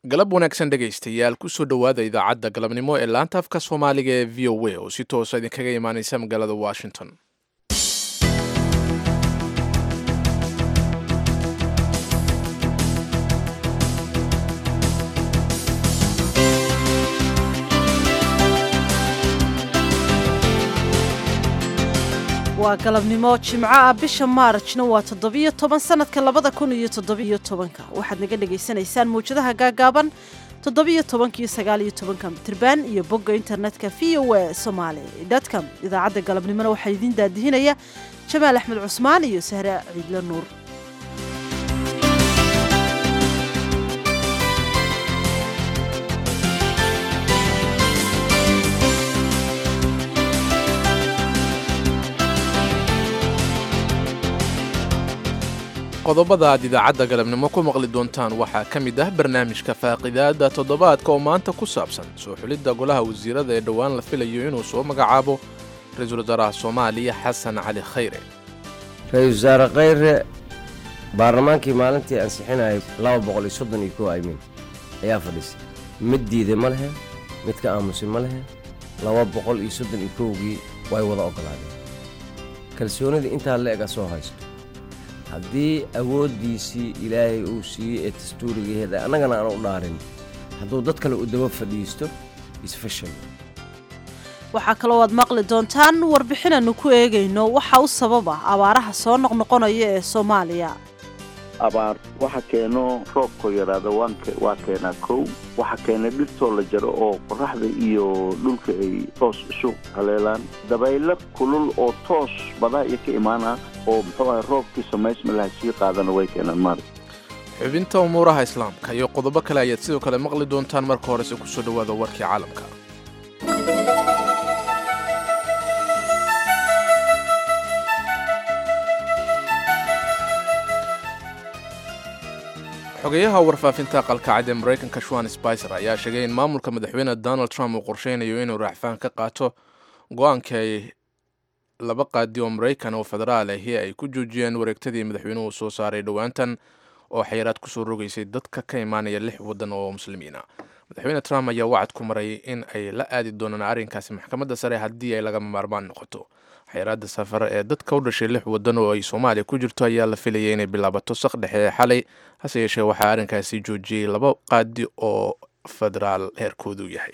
galab wanaagsan dhegaystayaal kusoo dhowaada idaacadda galabnimo ee laanta afka soomaaliga ee v o a oo si toosa idinkaga imaaneysa magaalada washington waa galabnimo jimco ah bisha maarajna waa toddobiyo toban sanadka labada kun iyo toddobiyo tobanka waxaad naga dhagaysanaysaan mawjadaha gaagaaban toddobiyo tobankiyo sagaaliyo tobanka mitirban iyo bogga internetka v o a somaali dotcom idaacadda galabnimona waxaa idiin daadihinaya jamaal axmed cusmaan iyo sahre ciidle nuur qodobada aad idaacadda galabnimo ku maqli doontaan waxaa ka mid ah barnaamijka faaqidaada toddobaadka oo maanta ku saabsan soo xulidda golaha wasiirada ee dhowaan la filayo inuu soo magacaabo ra-iisul wasaaraha soomaaliya xasan cali khayre ra-iisul wasaare khayre baarlamaankii maalintii ansixinayay laba boqol iyo soddon iyo kow aymin ayaa fadhiisay mid diiday ma lehe mid ka aamusay ma lehe laba boqol iyo soddon iyo kowgii way wada oggolaadeen kalsoonidii intaa le-ega soo haysto haddii awooddiisii ilaahay uu siiyey ee dastuurigaheeda annagana aan u dhaarin hadduu dad kale u daba fadhiisto isfashal waxaa kaloo aad maqli doontaan warbixinanu ku eegayno waxa u sabab ah abaaraha soo noqnoqonaya ee soomaaliya abaar waxa keeno roobkoo yaraada waa keenaa kow waxa keena dhirtoo la jaro oo qoraxda iyo dhulka ay toos isu haleelaan dabaylo kulul oo toos badaa iyo ka imaana oo muxuu aha roobkii samaysma laha sii qaadana way keenaan maarag xubinta umuuraha islaamka iyo qodobo kale ayaad sidoo kale maqli doontaan marka horese kusoo dhowaada warkii caalamka xogeyaha warfaafinta qalkacad ee maraykanka shuan spicer ayaa sheegay in maamulka madaxweyne donald trump uu qorsheynayo inuu raaxfaan ka qaato go-aanka ay laba qaadi oo maraykan oo federaal ahi ay ku joojiyeen wareegtadii madaxweynuhu soo saaray dhowaantan oo xayiraad kusoo rogaysay dadka ka imaanaya lix waddan oo muslimiina madaxweyne trump ayaa wacad ku maray in ay la aadi doonaan arrinkaasi maxkamadda sare haddii ay lagama maarmaan noqoto xayiraadda safar ee dadka u dhashay lix waddan oo ay soomaaliya ku jirto ayaa la filayay inay bilaabato saq dhexe ee xalay hase yeeshee waxaa arrinkaasi joojiyey laba qaadi oo federaal heerkoodu yahay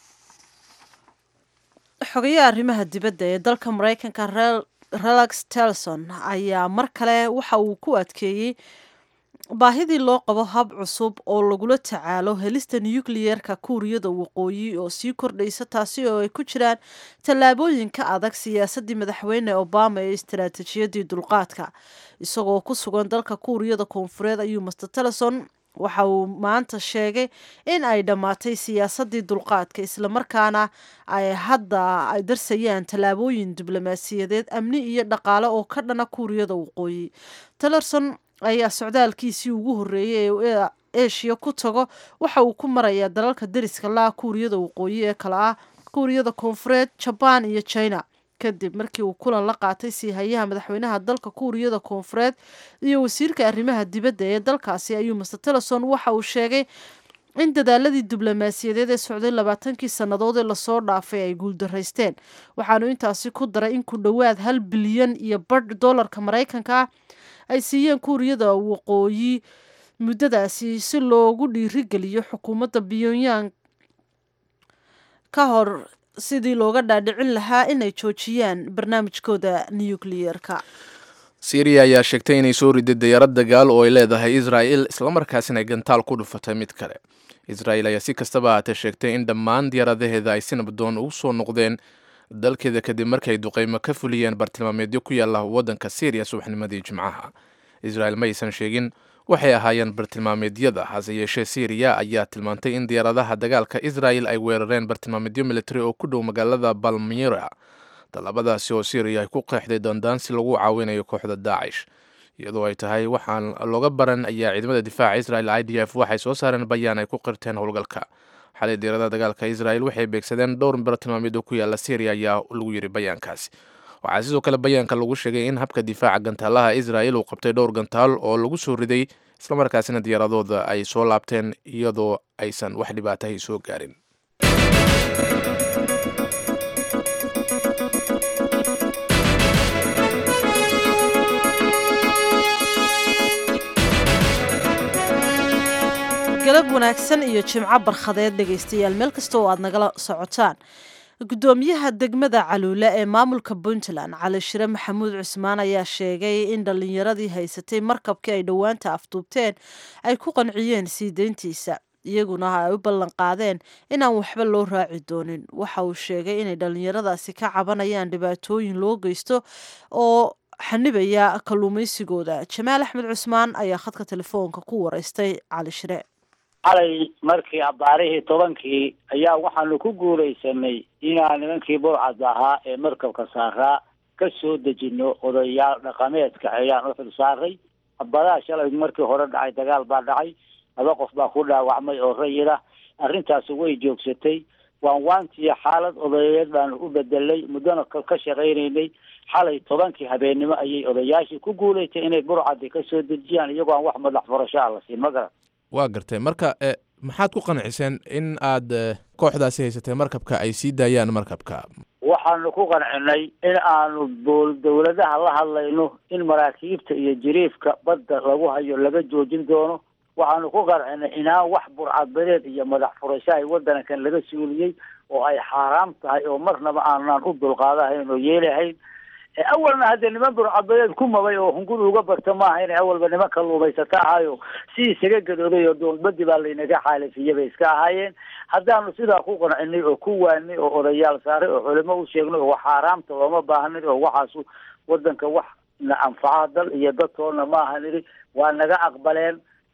xogayaha arrimaha dibadda ee dalka maraykanka relax telson ayaa mar kale waxa uu ku adkeeyey baahidii loo qabo hab cusub oo lagula tacaalo helista nukliyerka kuuriyada waqooyi oo sii kordhaysa taasi oo ay ku jiraan tallaabooyinka adag siyaasadii madaxweyne obama ee istaraatiijiyadii dulqaadka isagoo ku sugan dalka kuuriyada koonfureed ayuu master teleson waxa uu maanta sheegay in ay dhammaatay siyaasadii dulqaadka islamarkaana ay hadda ay darsayaan tallaabooyin diblomaasiyadeed amni iyo dhaqaale oo ka dhana kuuriyada waqooyi tellerson ayaa socdaalkiisii ugu horreeyey ee eshiya ku tago waxa uu ku marayaa dalalka deriska laa kuuriyada waqooyi ee kale ah kuuriyada koonfureed jabaan iyo china kadib markii uu kulan la qaatay siihayaha madaxweynaha dalka kuuriyada koonfureed iyo wasiirka arrimaha dibadda ee dalkaasi ayuu master teleson waxa uu sheegay in dadaaladii diblomaasiyadeed ee socday labaatankii sannadood ee lasoo dhaafay ay guuldaraysteen waxaanu intaasi ku daray in ku dhowaad hal bilyan iyo badh dollarka maraykanka ah ay siiyeen kuuriyada waqooyi muddadaasi si loogu dhiirigeliyo xukuumadda pyongyang ka hor sidii looga dhaadhicin lahaa inay joojiyaan barnaamijkooda nukliyerka syriya ayaa sheegtay inay soo riday dayaarad dagaal oo ay leedahay israa'il islamarkaasina ay gantaal ku dhufatay mid kale israa'il ayaa si kastaba ahaatee sheegtay in dhammaan diyaaradaheeda ay si nabdoon ugu soo noqdeen dalkeeda kadib markay duqeymo ka fuliyeen bartilmaameedyo ku yaalla waddanka syriya subaxnimadii jimcaha israa'il ma aysan sheegin waxay ahaayeen bartilmaameedyada hase yeeshee syriya ayaa tilmaantay in diyaaradaha dagaalka israa'il ay weerareen bartilmaameedyo militari oo ku dhow magaalada balmira tallaabadaasi oo syriya ay ku qeexday dandaansi lagu caawinayo kooxda daacish iyadoo ay tahay waxaan looga baran ayaa ciidamada difaaca israel i d f waxay soo saareen bayaan ay ku qirteen howlgalka xalay diyaaradaha dagaalka israel waxay beegsadeen dhowr bartilmaameed oo ku yaala syriya ayaa lagu yiri bayaankaasi waxaa sidoo kale bayaanka lagu sheegay in habka difaaca gantaalaha israel uu qabtay dhowr gantaal oo lagu soo riday islamarkaasina diyaaradooda ay soo laabteen iyadoo aysan wax dhibaatahay soo gaarin galab wanaagsan iyo jimco barkhadeed dhegaystayaal meel kasta oo aad nagala socotaan gudoomiyaha degmada caluule ee maamulka puntland cali shire maxamuud cusmaan ayaa sheegay in dhallinyaradii haysatay markabkii ay dhowaanta afduubteen ay ku qanciyeen sii deyntiisa iyaguna ay u ballan qaadeen inaan waxba loo raaci doonin waxa uu sheegay inay dhallinyaradaasi ka cabanayaan dhibaatooyin loo geysto oo xanibaya kalluumaysigooda jamaal axmed cusmaan ayaa khadka telefoonka ku wareystay cali shire xalay markii abbaarihii tobankii ayaa waxaanu ku guulaysanay inaan nimankii burcad ahaa ee markabka saaraa ka soo dejino odayaal dhaqameedka ayaan u xil saaray abadaha shalay markii hore dhacay dagaal baa dhacay laba qof baa ku dhaawacmay oo rayid ah arrintaasi way joogsatay waan waantiyo xaalad odayeed baanu u bedelay muddona ka shaqaynaynay xalay tobankii habeennimo ayay odayaashii ku guulaystay inay burcadi ka soo dejiyaan iyagoo aan wax madax furasho ah la siin ma garan waa gartay marka maxaad ku qanciseen in aad kooxdaasi haysatay markabka ay sii daayaan markabka waxaanu ku qancinay in aanu bool dawladaha la hadlayno in maraakiibta iyo jiriifka badda lagu hayo laga joojin doono waxaanu ku qancinay inaan wax burcadbadeed iyo madax furasho ay waddankan laga suuliyey oo ay xaaraam tahay oo marnaba aanaan u dulqaadahayn oo yeelahayn awalna haddee niman burcadbadeed ku mabay oo hunguri uga barta maaha inay awalba niman kalluumaysata ahayo si isaga gadooday oo doolbadi baa laynaga xaalifiyey bay iska ahaayeen haddaanu sidaa ku qancinay oo ku waanay oo odayaal saaray oo culimo u sheegnay oo xaaraamta looma baahnay oo waxaasu wadanka wax na anfaca dal iyo dadtoona maaha niri waa naga aqbaleen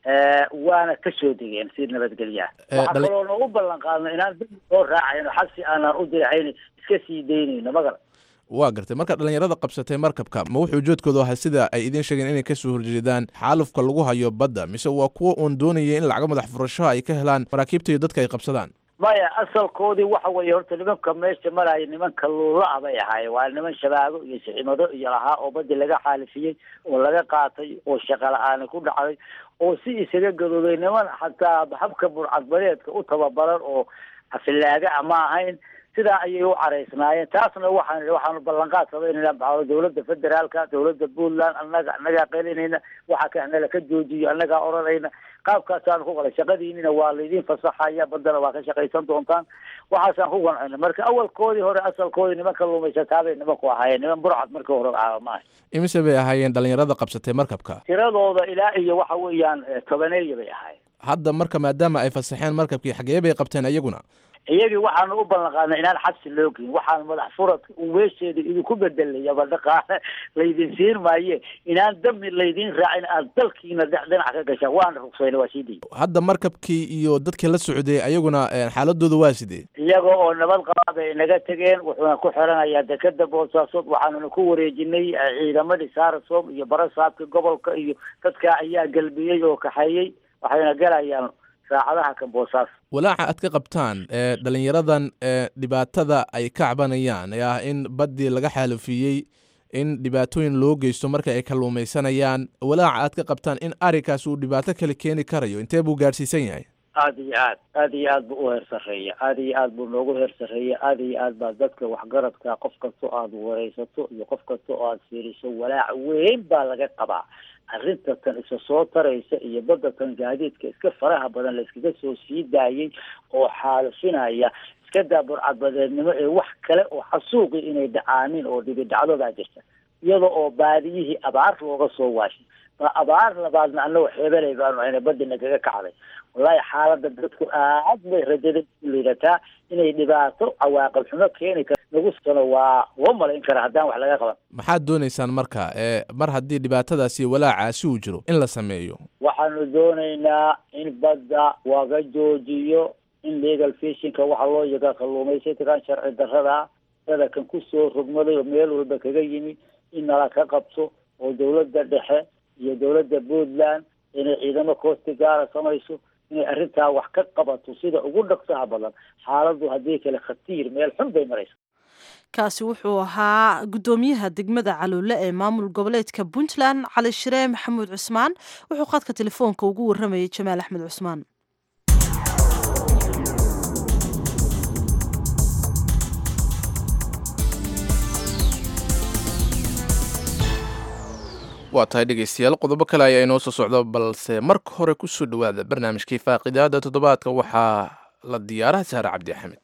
waana ka soo degeen si nabadgelyaa waxaa kaloo noogu ballan qaadno inaan dib soo raacayno xabsi aanaan u diraxayn iska sii daynayno magara waa gartay marka dhallinyarada qabsatay markabka ma wuxuu ujeedkoodu ahaa sida ay idiin sheegeen inay kasoo horjeedaan xaalufka lagu hayo badda mise waa kuwa uun doonaya in lacago madax furasho ay ka helaan maraakiibta iyo dadka ay qabsadaan maya asalkoodii waxa weeye horta nimanka meesha maraya niman kalluula ah bay ahaayeen waa niman shabaago iyo siximado iyo lahaa oo baddi laga xaalifiyey oo laga qaatay oo shaqa la-aani ku dhacday oo si isaga gadooday niman xataa habka burcadbadeedka u tababaran oo afilaaga a ma ahayn sidaa ayay u caraysnaayeen taasna waxaan waxaanu ballanqaad samaynayna baxdo dawladda federaalka dawladda puntland annaga annagaa qelinayna waxa ka nala ka joojiyo annagaa oranayna qaabkaasaanu ku qalay shaqadiinina waa laydin fasaxaya baddana waa ka shaqaysan doontaan waxaasaan ku qancina marka awalkoodii hore asalkoodii niman kalluumaysataabay nimanku ahaayeen niman burcad markii hore caaba maaha imise bay ahaayeen dhallinyarada qabsatay markabka tiradooda ilaa iyo waxa weeyaan tobaneeya bay ahaayeen hadda marka maadaama ay fasaxeen markabkii xagee bay qabteen iyaguna iyagii waxaanu u ballan qaadnay inaan xabsi loo geyn waxaan madax furadka weesheeda idinku bedelay aba dhaqaale laydin siin maaye inaan dami laydin raacin aad dalkiina dhinac ka gashaan waana rugsayna waa sii day hadda markabkii iyo dadkii la socday ayaguna xaaladooda waa sidee iyaga oo nabad qaba bay naga tegeen wuxuuna ku xiranayaa dekeda boosaasood waxaanuna ku wareejinay ciidamadii saarasom iyo barasaabka gobolka iyo dadka ayaa galbiyey oo kaxeeyey waxayna galayaan saacadaha kan boosaas walaaca aad ka qabtaan ee dhalinyaradan ee dhibaatada ay ka cabanayaan ee ah in baddii laga xaalufiyey in dhibaatooyin loo geysto marka ay kalluumaysanayaan walaaca aad ka qabtaan in arrinkaas uu dhibaato kale keeni karayo intee buu gaadhsiisan yahay aada iyo aad aada iyo aad buu u heer sarreeya aada iyo aad buu noogu heer sarreeya aada iyo aad baa dadka waxgaradka qof kasta oo aada wareysato iyo qof kasta oo aada fiiriso walaac weyn baa laga qabaa arrinta tan isa soo taraysa iyo badda tan gaadiidka iska faraha badan la iskaga soo sii daayay oo xaalufinaya iska daa burcadbadeednimo ee wax kale oo xasuuqi inay dhacaanin oo dhibi dhacdo baa jirta iyada oo baadiyihii abaar looga soo waashay ba abaar labaadna annago xeebelay baanu ayna badina kaga kacday wallahi xaaladda dadku aad bay rajada u liidataa inay dhibaato cawaaqib xumo keeni kar nagu sano waa loo malayn kara haddaan wax laga qaban maxaad doonaysaan marka ee mar haddii dhibaatadaasi walaacaasi uu jiro in la sameeyo waxaanu doonaynaa in badda laga joojiyo in legal fishinka waxa loo yagaa kalluumaysataan sharci darrada dada kan kusoo rogmaday oo meel walba kaga yimi in nala ka qabto oo dawladda dhexe iyo dawladda puntland inay ciidamo koosti gaara samayso inay arrintaa wax ka qabato sida ugu dhaqsaha badan xaaladdu haddii kale khatiir meel xun bay maraysa kaasi wuxuu ahaa guddoomiyaha degmada caluule ee maamul goboleedka puntland cali shiree maxamuud cusmaan wuxuu khadka telefoonka ugu waramayay jamaal axmed cusmaan waa tahay dhegaystayaal qodobo kale ayaa inoo soo socdo balse marka hore kusoo dhowaada barnaamijkii faaqidaada toddobaadka waxaa la diyaaraha saare cabdi axmed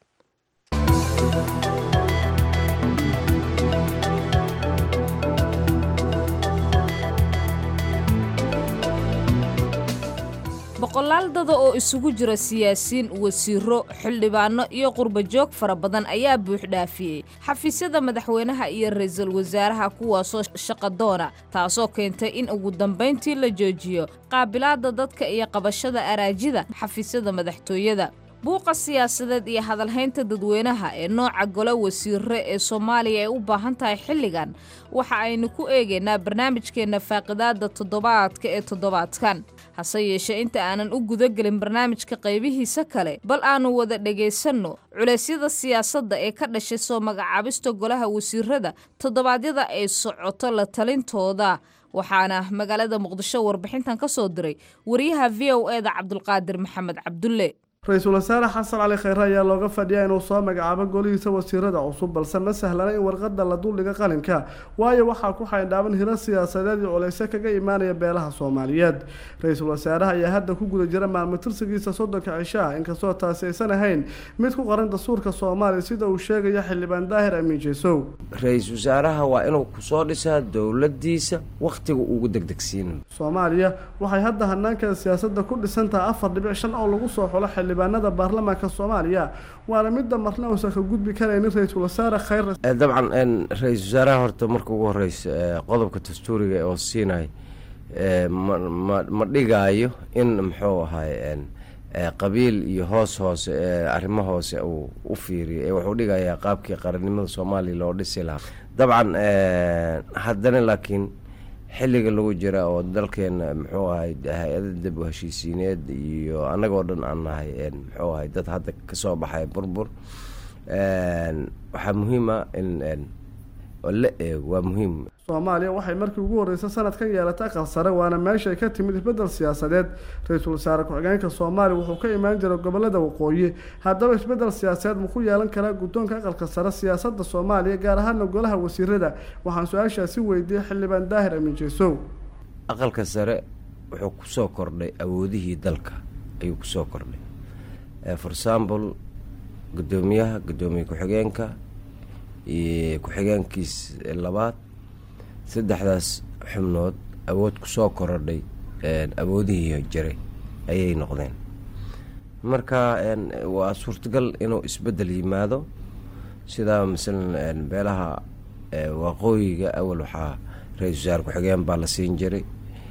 boqolaal dada oo isugu jira siyaasiyiin wasiiro xildhibaano iyo qurbajoog fara badan ayaa buuxdhaafiyey xafiisyada madaxweynaha iyo ra-iisul wasaaraha kuwaasoo shaqadoona taasoo keentay in ugu dambayntii la joojiyo qaabilaadda dadka iyo qabashada araajida xafiisyada madaxtooyada buuqa siyaasadeed iyo hadalhaynta dadweynaha ee nooca gole wasiire ee soomaaliya ay u baahan tahay xilligan waxa aynu ku eegaynaa barnaamijkeenna faaqidaadda toddobaadka ee toddobaadkan hase yeeshee inta aanan u gudagelin barnaamijka qaybihiisa kale bal aannu wada dhegaysanno culeysyada siyaasadda ee ka dhashay soo magacaabista golaha wasiirada toddobaadyada ay socoto la talintooda waxaana magaalada muqdisho warbixintan ka soo diray wariyaha v o e da cabdulqaadir maxamed cabdulle ra-iisul wasaare xasan cali kheyre ayaa looga fadhiyaa inuu soo magacaabo golihiisa wasiirada cusub balse ma sahlana in warqada la duldhiga qalinka waayo waxaa ku xaydhaaban hiro siyaasadeed iyo culeyse kaga imaanaya beelaha soomaaliyeed ra-iisul wasaaraha ayaa hadda ku guda jira maalmo tirsigiisa soddonka cisho ah inkastoo taasi aysan ahayn mid ku qoran dastuurka soomaaliya sida uu sheegayo xildhibaan daahir amiin jeesow ra-iisul wasaaraha waa inuu kusoo dhisaa dowladiisa wakhtiga ugu degdegsiinayo soomaaliya waxay hadda hanaankeeda siyaasadda ku dhisan tahay afar dhibic shan oo lagu soo xulo xildhibaanada baarlamaanka soomaaliya waana midda marna uusan ka gudbi karaynin ra-iisul wasaare kheyre dabcan ra-iisul wasaaraha horta marka ugu horeysa qodobka dastuuriga oo siinay ma ma dhigaayo in muxuu ahay qabiil iyo hoos hoose arrimo hoose uu u fiiriyo ee wuxuu dhigayaa qaabkii qarannimada soomaaliya loo dhisi lahaa dabcan haddana laakiin xilliga lagu jira oo dalkeena muxuu ahay hay-ada dab u heshiisiineed iyo annagoo dhan aan nahay muxuu ahay dad hadda kasoo baxay burbur waxaa muhiima in la eego waa muhiim soomaaliya waxay markii ugu horreysay sanadkan yeelatay aqal sare waana meeshay ka timid isbeddel siyaasadeed ra-iisul wasaare ku-xigeenka soomaaliya wuxuu ka imaan jiray gobolada waqooyi haddaba isbeddel siyaasadeed ma ku yeelan karaa guddoonka aqalka sare siyaasadda soomaaliya gaar ahaana golaha wasiirada waxaan su-aashaasi weydiiyey xildhibaan daahir amiin jeesow aqalka sare wuxuu kusoo kordhay awoodihii dalka ayuu kusoo kordhay for example guddoomiyaha guddoomiye ku-xigeenka iyo ku-xigeenkiis labaad saddexdaas xubnood awood kusoo korodhay awoodihii jiray ayay noqdeen marka waa suurtagal inuu isbeddel yimaado sidaa masalan beelaha waqooyiga awal waxaa ra-iisul wasaare ku-xigeen baa la siin jiray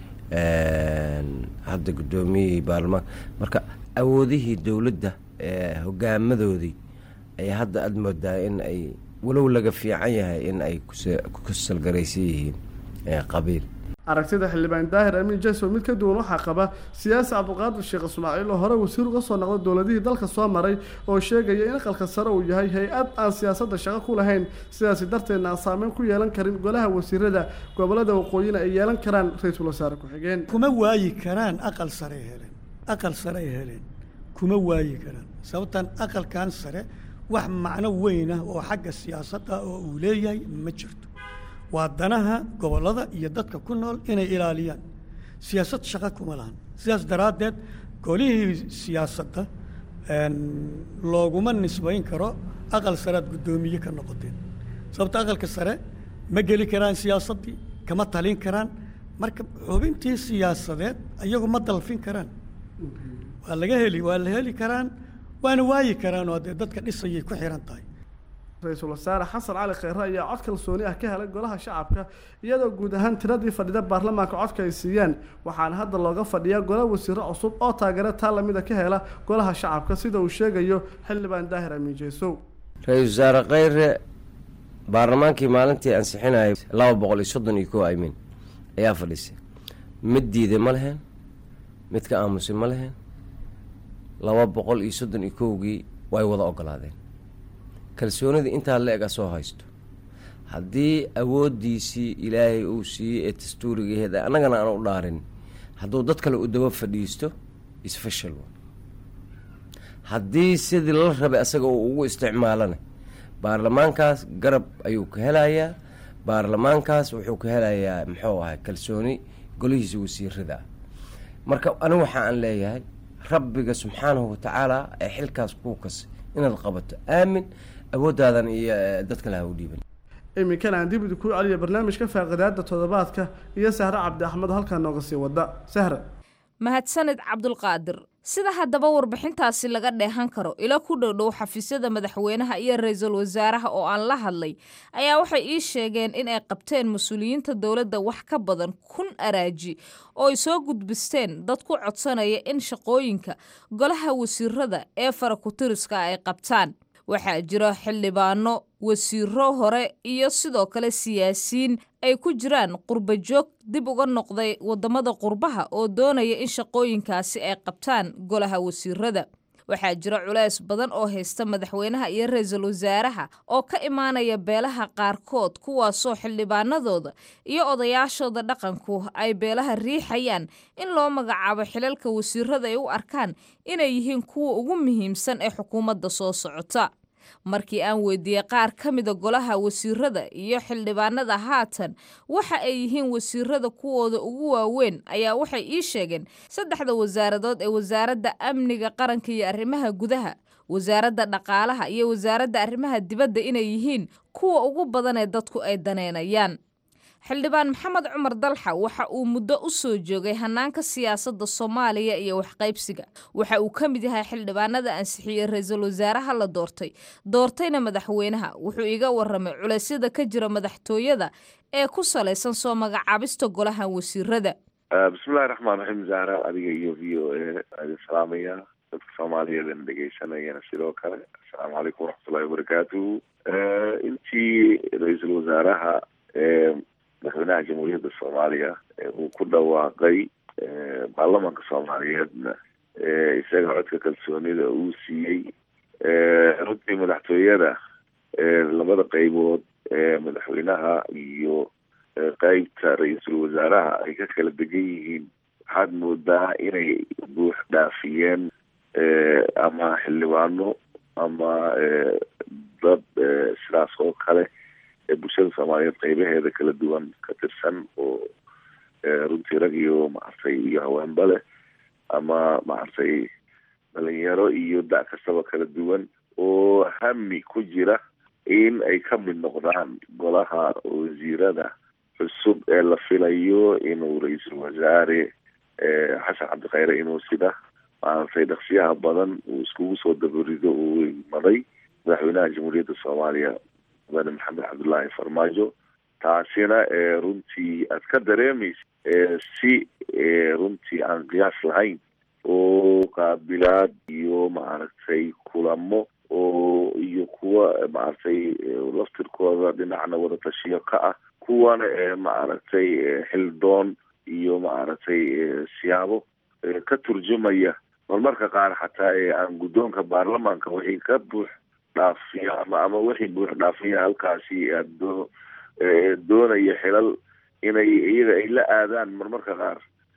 hadda guddoomiyihii baarlamaanka marka awoodihii dowladda hogaamadoodii ayaa hadda aada moodaa in ay walow laga fiican yahay in ay ku salgaraysan yihiin qabiil aragtida xildhibaan daahir amiin jeso mid ka duwan waxaa qaba siyaasi cabdiqaadir sheekh ismaaciil oo hore wasiir uga soo noqday dowladihii dalka soo maray oo sheegaya in aqalka sare uu yahay hay-ad aan siyaasadda shaqo ku lahayn sidaasi darteedna aan saameyn ku yeelan karin golaha wasiirada gobolada waqooyina ay yeelan karaan ra-iisul wasaare ku-xigeen kuma waayi karaan aqal sare heleen aqal sare ay heleen kuma waayi karaan sababtan aqalkan sare wax macno weyn ah oo xagga siyaasadda oo uu leeyahay ma jirto waa danaha gobollada iyo dadka ku nool inay ilaaliyaan siyaasad shaqo kuma lahan sidaas daraaddeed golihii siyaasadda looguma nisbayn karo aqal saread guddoomiye ka noqoteen sababta aqalka sare ma geli karaan siyaasaddii kama talin karaan marka xubintii siyaasadeed iyagu ma dalfin karaan waa laga heli waa la heli karaan waana waayi karaan oo dee dadka dhisayay ku xihan tahay ra-iisul wasaare xasan cali kheyre ayaa cod kalsooni ah ka helay golaha shacabka iyadoo guud ahaan tiradii fadhida baarlamaanka codka ay siiyeen waxaana hadda looga fadhiyaa gola wasiiro cusub oo taageero taa lamida ka hela golaha shacabka sida uu sheegayo xildhibaan daahir amiin jeesow ra-iisul wasaare kheyre baarlamaankii maalintii ansixinayay laba boqol iyo soddon iyo kow aymin ayaa fadhisay mid diiday ma leheen mid ka aamusay ma leheen laba boqol iyo soddon iyo kowgii way wada ogolaadeen kalsoonida intaa la eg asoo haysto haddii awooddiisii ilaahay uu siiyey ee dastuurigaheeda annagana aan u dhaarin hadduu dad kale u daba fadhiisto isfashal haddii sidii la rabay asaga uu ugu isticmaalana baarlamaankaas garab ayuu ka helayaa baarlamaankaas wuxuu ka helayaa muxuu ahay kalsooni golihiisa wasiirada ah marka anigu waxa aan leeyahay rabbiga subxaanahu watacaala ee xilkaas kuu kas inaad qabato aamin awoodaadan iyo dad kale ha u dhiiban iminkana aan dib ku celiya barnaamijka faaqidaada toddobaadka iyo sahre cabdi axmed halkaa nooga sii wada sahre mahadsanid cabdulqaadir sida haddaba warbixintaasi laga dheehan karo ilo ku dhowdhow xafiisyada madaxweynaha iyo ra-iisul wasaaraha oo aan la hadlay ayaa waxay ii sheegeen in ay qabteen mas-uuliyiinta dowladda wax ka badan kun araaji oo ay soo gudbisteen dad ku codsanaya in shaqooyinka golaha wasiirada ee farakutiriska ay qabtaan waxaa jira xildhibaano wasiiro hore iyo sidoo kale siyaasiyiin ay ku jiraan qurba joog dib uga noqday waddamada qurbaha oo doonaya in shaqooyinkaasi ay qabtaan golaha wasiirada waxaa jira culays badan oo haysta madaxweynaha iyo ra-iisul wasaaraha oo ka imaanaya beelaha qaarkood kuwaasoo xildhibaanadooda iyo odayaashooda dhaqanku ay beelaha riixayaan in loo magacaabo xilalka wasiirada ay u arkaan inay yihiin kuwa ugu muhiimsan ee xukuumadda soo socota markii aan weydiiyey qaar ka mida golaha wasiirada iyo xildhibaanada haatan waxa ay yihiin wasiirada kuwooda ugu waaweyn ayaa waxay ii sheegeen saddexda wasaaradood ee wasaaradda amniga qaranka iyo arrimaha gudaha wasaaradda dhaqaalaha iyo wasaaradda arrimaha dibadda inay yihiin kuwa ugu badan ee dadku ay daneynayaan xildhibaan maxamed cumar dalxa waxa uu muddo u soo joogay hannaanka siyaasadda soomaaliya iyo waxqaybsiga waxa uu ka mid yahay xildhibaanada ansixiyey ra-iisul wasaaraha la doortay doortayna madaxweynaha wuxuu iga waramay culeysyada ka jira madaxtooyada ee ku salaysan soo magacaabista golaha wasiirada bismillahi raxmaan raxiim zahra adiga iyo v o a adin salaamaya dadka soomaaliyeedana dhegeysanayana sidoo kale assalaamu calaykum waraxmatullahi wabarakaatuhu intii ra-iisul wasaaraha madaxweynaha jamhuuriyadda soomaaliya uu ku dhawaaqay baarlamaanka soomaaliyeedna isaga codka kalsoonida uu siiyey runtii madaxtooyada labada qeybood ee madaxweynaha iyo qeybta ra-iisul wasaaraha ay ka kala degan yihiin waxaad moodaa inay buux dhaafiyeen ama xildhibaano ama dad sidaas oo kale ee bulshada soomaaliyeed qeybaheeda kala duwan ka tirsan oo runtii rag iyo maaragtay iyo haweenba leh ama maaragtay dhalinyaro iyo da- kastaba kala duwan oo hami ku jira in ay ka mid noqdaan golaha wasiirada cusub ee la filayo inuu ra-iisul wasaare xasan cabdikhayre inuu sida maaragtay dhaqsiyaha badan uu iskugu soo dabarido uu maday madaxweynaha jamhuuriyadda soomaaliya mudane maxamed cabdullaahi farmaajo taasina runtii aad ka dareemaysa si runtii aan qiyaas lahayn oo qaabilaad iyo maaragtay kulamo oo iyo kuwa maaragtay laftirkooda dhinacna wada tashiyo ka ah kuwana maaragtay xildoon iyo maaragtay siyaabo ka turjumaya marmarka qaar xataa aan guddoonka baarlamaanka wixii ka buux dhaafiya ama ama wixii buux dhaafiya halkaasi doo doonaya xilal inay iyaga ay la aadaan marmarka qaar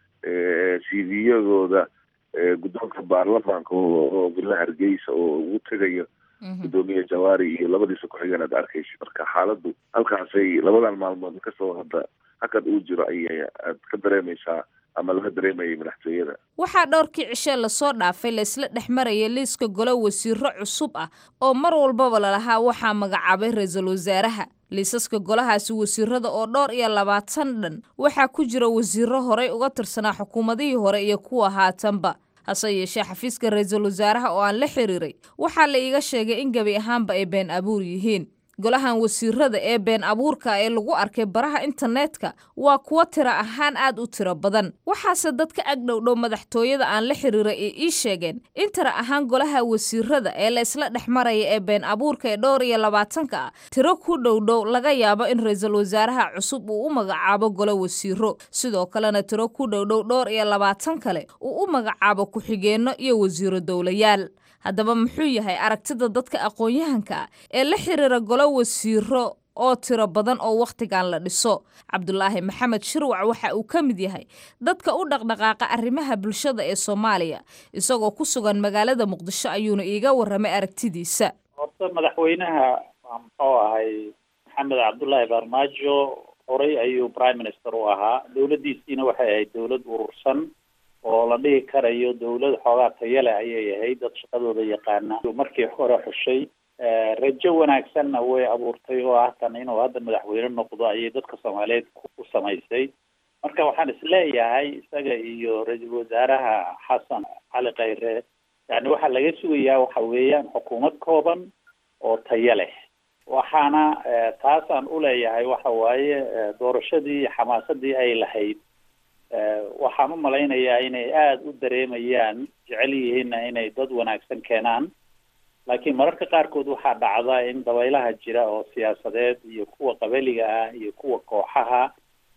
cv-yadooda guddoonka baarlamaanka oo villa hargeysa oo ugu tegayo guddoomiye jawaari iyo labadiisa ku-xigeen aad arkaysa marka xaaladdu halkaasay labadan maalmood kasoo hadda hakad uu jiro ayay aad ka dareemaysaa ama laga dareemayay madaxtooyada waxaa dhowrkii cishe lasoo dhaafay laysla dhex maraya liiska golo wasiiro cusub ah oo mar walbaba lalahaa waxaa magacaabay ra-iisul wasaaraha liisaska golahaasi wasiirada oo dhowr iyo labaatan dhan waxaa ku jira wasiiro horey uga tirsanaa xukuumadihii hore iyo kuwa haatanba hase yeeshee xafiiska ra-iisul wasaaraha oo aan la xiriiray waxaa la iiga sheegay in gebi ahaanba ay been abuur yihiin golahan wasiirada ee been abuurka ee lagu arkay baraha internetka waa kuwo tiro ahaan aad u tiro badan waxaase dadka agdhowdhow madaxtooyada aan la xiriira ee ii sheegeen in tira ahaan golaha wasiirada ee la isla dhex maraya ee been abuurka ee dhowr iyo labaatanka ah tiro ku dhowdhow laga yaabo in ra-iisul wasaaraha cusub uu u magacaabo golo wasiiro sidoo kalena tiro ku dhowdhow dhowr iyo labaatan kale uu u magacaabo ku-xigeenno iyo wasiiro dowlayaal haddaba muxuu yahay aragtida dadka aqoon-yahanka ah ee la xiriira golo wasiiro oo tiro badan oo wakhtigan la dhiso cabdulaahi maxamed shirwac waxa uu ka mid yahay dadka u dhaqdhaqaaqa arrimaha bulshada ee soomaaliya isagoo ku sugan magaalada muqdisho ayuuna iiga warramay aragtidiisa horta madaxweynaha waa muxuu ahay maxamed cabdullaahi farmaajo horey ayuu prime minister u ahaa dowladdiisiina waxay ahayd dowlad urursan oo la dhihi karayo dowlad xoogaa tayale ayay ahayd dad shaqadooda yaqaana markii hore xushay rajo wanaagsanna way abuurtay oo ah tan inuu hadda madaxweyne noqdo ayay dadka soomaaliyeed ku samaysay marka waxaan isleeyahay isaga iyo ra-iisul wasaaraha xasan cali khayre yani waxaa laga sugayaa waxa weeyaan xukuumad kooban oo tayo leh waxaana taasaan uleeyahay waxa waaye doorashadii xamaasadii ay lahayd waxaan u malaynayaa inay aada u dareemayaan jecel yihiinna inay dad wanaagsan keenaan laakiin mararka qaarkood waxaa dhacda in dabaylaha jira oo siyaasadeed iyo kuwa qabaliga ah iyo kuwa kooxaha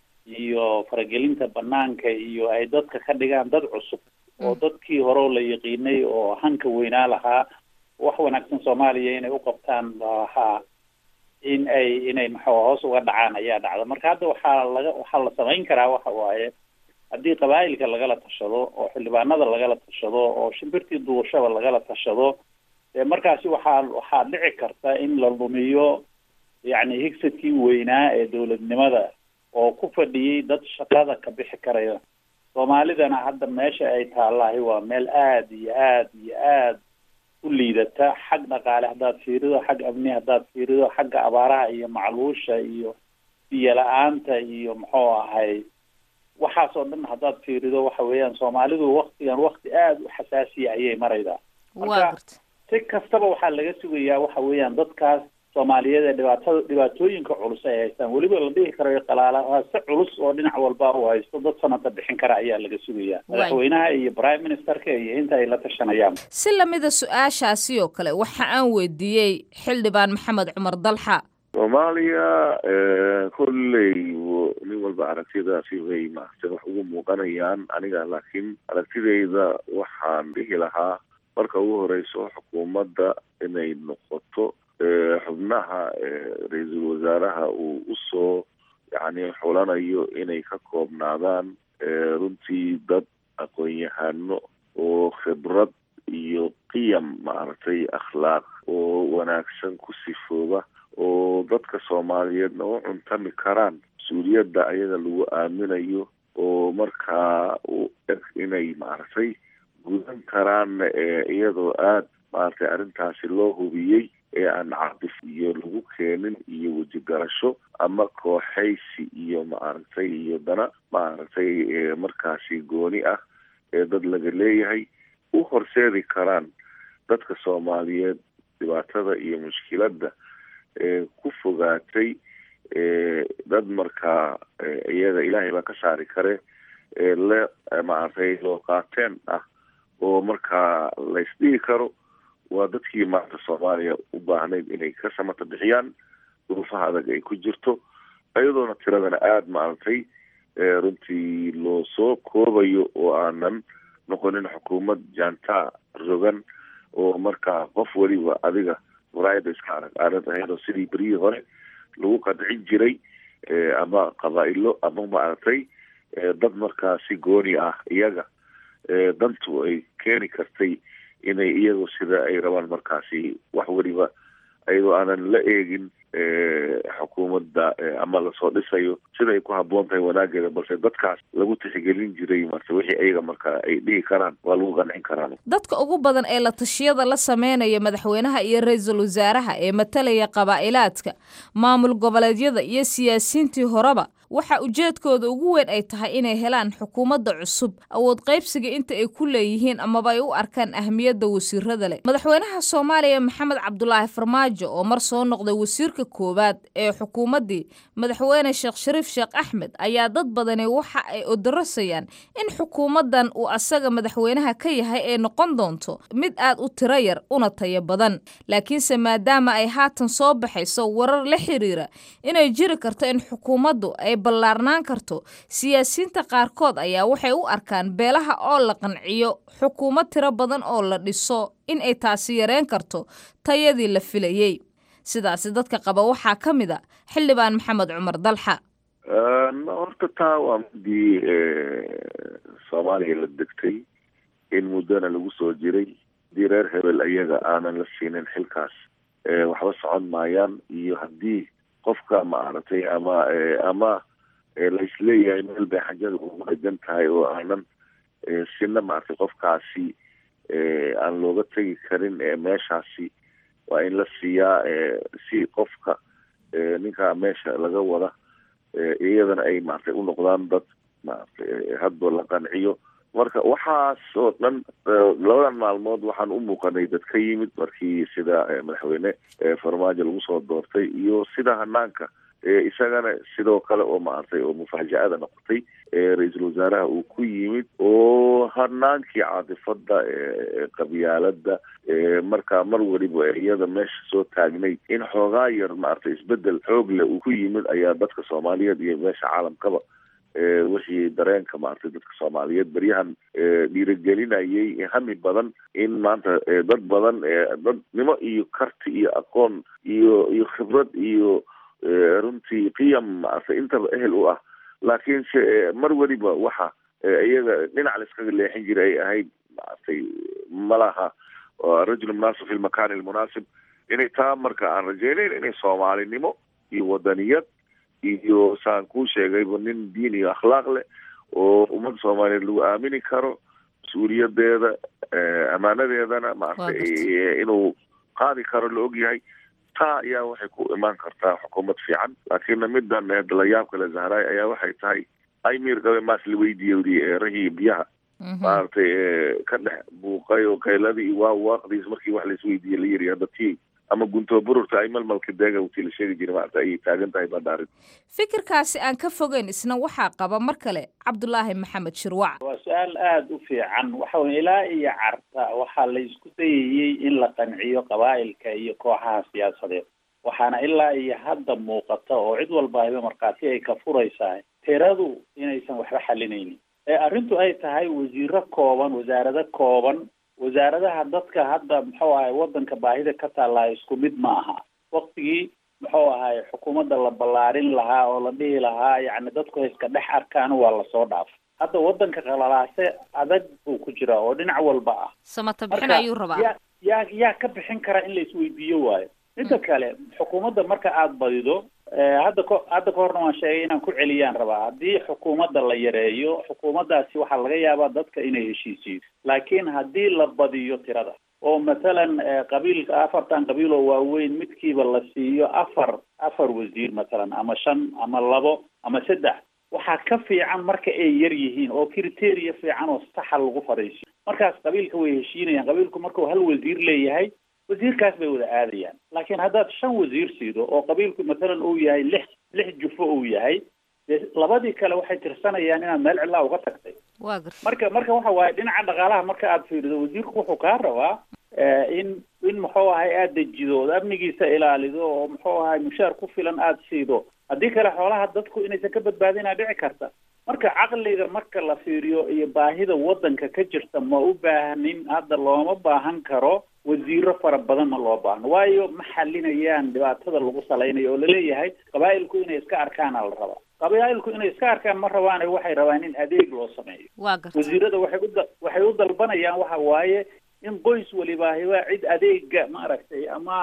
iyo faragelinta banaanka iyo ay dadka ka dhigaan dad cusub oo dadkii hore la yaqiinay oo hanka weynaa lahaa wax wanaagsan soomaaliya inay u qabtaan lahaa in ay inay maxaa hoos uga dhacaan ayaa dhacda marka hadda waxaa laga waxaa la samayn karaa waxa waaye haddii qabaa'ilka lagala tashado oo xildhibaanada lagala tashado oo shimbirtii duushaba lagala tashado dee markaasi waxaa waxaa dhici karta in la lumiyo yacni higsadkii weynaa ee dowladnimada oo ku fadhiyey dad shaqada ka bixi karaya soomaalidana hadda meesha ay taallahay waa meel aada iyo aada iyo aada u liidata xag dhaqaale haddaad fiirido xag amni haddaad fiirido xagga abaaraha iyo macluusha iyo biyo la-aanta iyo muxuu ahay waxaas oo dhan haddaad fiirido waxa weeyaan soomaalidu waktigan wakti aada u xasaasiya ayay maraydaa marka si kastaba waxaa laga sugayaa waxa weeyaan dadkaas soomaaliyeed ee dhibaatada dhibaatooyinka culus ay haystaan weliba la dhihi karayo qalaala si culus oo dhinac walba uu haysto dad sanada bixin kara ayaa laga sugayaa madaxweynaha iyo prime ministerka iyo inta ay la tashanayaan si lamida su-aashaasi oo kale waxa aan weydiiyey xildhibaan maxamed cumar dalxa soomaaliya kolley nin walba aragtidaasi way maaragtay wax ugu muuqanayaan aniga laakiin aragtidayda waxaan dhihi lahaa marka ugu horeyso xukuumadda inay noqoto xubnaha ra-iisul wasaaraha uu usoo yacni xulanayo inay ka koobnaadaan runtii dad aqoon-yahano oo khibrad iyo qiyam maaragtay akhlaaq oo wanaagsan ku sifooba oo dadka soomaaliyeedna u cuntami karaan mas-uuliyadda ayaga lagu aaminayo oo markaa u eg inay maaragtay gudan karaan iyadoo aada maaragtay arrintaasi loo hubiyey ee aan cabdif iyo lagu keenin iyo wejigarasho ama kooxaysi iyo maaragtay iyo dana maaragtay markaasi gooni ah ee dad laga leeyahay u horseedi karaan dadka soomaaliyeed dhibaatada iyo mushkiladda ee ku fogaatay dad markaa iyaga ilaahay baa ka saari kare ee le maaragtay loo qaateen ah oo markaa la isdhihi karo waa dadkii maanta soomaaliya u baahnayd inay ka samata bixiyaan duruufaha adag ay ku jirto iyadoona tiradana aada maaragtay runtii loo soo koobayo oo aanan noqonin xukuumad jaantaa rogan oo markaa qof weliba adiga muraayada iska arag aanad ahayn oo sidii beryihii hore lagu qadcin jiray ama qabaa-ilo ama maaragtay dad markaa si gooni ah iyaga dantu ay keeni kartay inay iyagu sida ay rabaan markaasi wax weliba ayadoo aanan la eegin xukuumadda ama lasoo dhisayo sida ay ku habboon tahay wanaageeda balse dadkaas lagu tixgelin jiray marse wixii ayaga markaa ay dhihi karaan waa lagu qancin karaan dadka ugu badan ee la tashiyada la sameynaya madaxweynaha iyo ra-iisul wasaaraha ee matalaya qabaa'ilaadka maamul goboleedyada iyo siyaasiyiintii horeba waxa ujeedkooda ugu weyn ay tahay inay helaan xukuumadda cusub awood qaybsiga inta ay ku leeyihiin amaba ay u arkaan ahmiyadda wasiirada leh madaxweynaha soomaaliya maxamed cabdulaahi farmaajo oo mar soo noqday wasiirka koowaad ee xukuumaddii madaxweyne sheekh shariif sheekh axmed ayaa dad badani waxa ay odarasayaan in xukuumaddan uu asaga madaxweynaha ka yahay ay noqon doonto mid aad u tiro yar una tayo badan laakiinse maadaama ay haatan soo baxayso warar la xiriira inay jiri karto in xukuumaddu ay ballaarnaan karto siyaasiyiinta qaarkood ayaa waxay u arkaan beelaha oo la qanciyo xukuumad tiro badan oo la dhiso in ay taasi yareen karto tayadii la filayey sidaasi dadka qaba waxaa ka mid a xildhibaan maxamed cumar dalxa horta taa waa midii soomaaliya la degtay in muddona lagu soo jiray haddii reer hebel ayaga aanan la siinin xilkaas waxba socon maayaan iyo haddii qofka maaragtay ama ama laisleeyahay meel bay xajada ugu dhegan tahay oo aanan sina maaragtay qofkaasi aan looga tegi karin meeshaasi waa in la siiyaa si qofka ninkaa meesha laga wada iyadana ay maaragtay u noqdaan dad maaragtay hadba la qanciyo marka waxaas oo dhan labadan maalmood waxaan u muuqanay dad ka yimid markii sida madaxweyne farmaajo lagu soo doortay iyo sida hanaanka isagana sidoo kale oo maaragtay oo mufaaja-ada noqotay ra-iisul wasaaraha uu ku yimid oo hanaankii caatifada qabyaalada markaa mar weliba iyada meesha soo taagnay in xoogaa yar maaragtay isbedel xoog leh uu ku yimid ayaa dadka soomaaliyeed iyo meesha caalamkaba wixii dareenka maaragtay dadka soomaaliyeed beryahan dhiirigelinayay hami badan in maanta dad badan dadnimo iyo karti iyo aqoon iyo iyo khibrad iyo runtii qiyam maaragtay intaba ehel u ah laakiinse mar weliba waxa iyaga dhinac la iskaga leexin jiray ay ahayd maaragtay malaha rajul munaasib fi lmakani almunaasib inay taa marka aan rajeynayn inay soomaalinimo iyo wadaniyad iyo saan kuu sheegayba nin diin iyo akhlaaq leh oo ummadda soomaaliyeed lagu aamini karo mas-uuliyadeeda ammaanadeedana maaragtay inuu qaadi karo la ogyahay taa ayaa waxay ku imaan kartaa xukuumad fiican laakiinna midan dalayaab kale zahraay ayaa waxay tahay aymir gabe maas la weydiiyey eerahii biyaha maaragtay ka dhex buuqay oo kayladii iyo waa waaqdiis markii wax laisweydiiyey la yiri hadda tii ama gunto bururta ay malmalka deega utii la sheegi jiray maarata ayay taagan tahay badhaarin fikirkaasi aan ka fogeyn isna waxaa qaba mar kale cabdulaahi maxamed shirwac waa su-aal aada u fiican waxa weye ilaa iyo carta waxaa la isku dayayey in la qanciyo qabaa'ilka iyo kooxaha siyaasadeed waxaana ilaa iyo hadda muuqata oo cid walba ayba markhaati ay ka furaysaa tiradu inaysan waxba xalinaynin ee arrintu ay tahay wasiiro kooban wasaarado kooban wasaaradaha dadka hadda muxuu ahay wadanka baahida ka taallaa isku mid ma aha waktigii muxuu ahay xukuumadda la ballaarin lahaa oo la dhihi lahaa yacni dadku iska dhex arkaan waa lasoo dhaaf hadda wadanka qalalaase adag buu ku jiraa oo dhinac walba ah samata bixin ayuu rabaa yaa yaa yaa ka bixin kara in la isweydiiyo waayo midda kale xukuumadda marka aada badido hadda ko hadda ka horna waan sheegay inaan ku celiyaan rabaa haddii xukuumadda la yareeyo xukuumaddaasi waxaa laga yaabaa dadka inay heshiisiyo laakiin haddii la badiyo tirada oo mathalan qabiilka afartan qabiil oo waaweyn midkiiba la siiyo afar afar wasiir mathalan ama shan ama labo ama saddex waxaa ka fiican marka ay yar yihiin oo criteria fiican oo saxa lagu fadhiisiyo markaas qabiilka way heshiinayaan qabiilku markuu hal wasiir leeyahay wasiirkaas bay wada aadayaan laakiin haddaad shan wasiir siido oo qabiilku mathalan uu yahay lix lix jufo uu yahay dee labadii kale waxay tirsanayaan inaad meel cidlaa uga tagtay waa garta marka marka waxa waaye dhinaca dhaqaalaha marka aad fiirido wasiirku wuxuu kaa rabaa in in muxuu ahay aada dejido ood amnigiisa ilaalido oo muxuu ahay mushaar ku filan aada siido haddii kale xoolaha dadku inaysan ka badbaadinaa dhici karta marka caqliga marka la fiiriyo iyo baahida wadanka ka jirta ma u baahnin hadda looma baahan karo wasiiro fara badan ma loo baahno waayo ma xalinayaan dhibaatada lagu salaynayo oo laleeyahay qabaa'ilku inay iska arkaana la rabaa qabaa'ilku inay iska arkaan ma rabaane waxay rabaan in adeeg loo sameeyo waa garta wasiirada waxay u waxay u dalbanayaan waxa waaye in qoys walibaahiba cid adeega maaragtay ama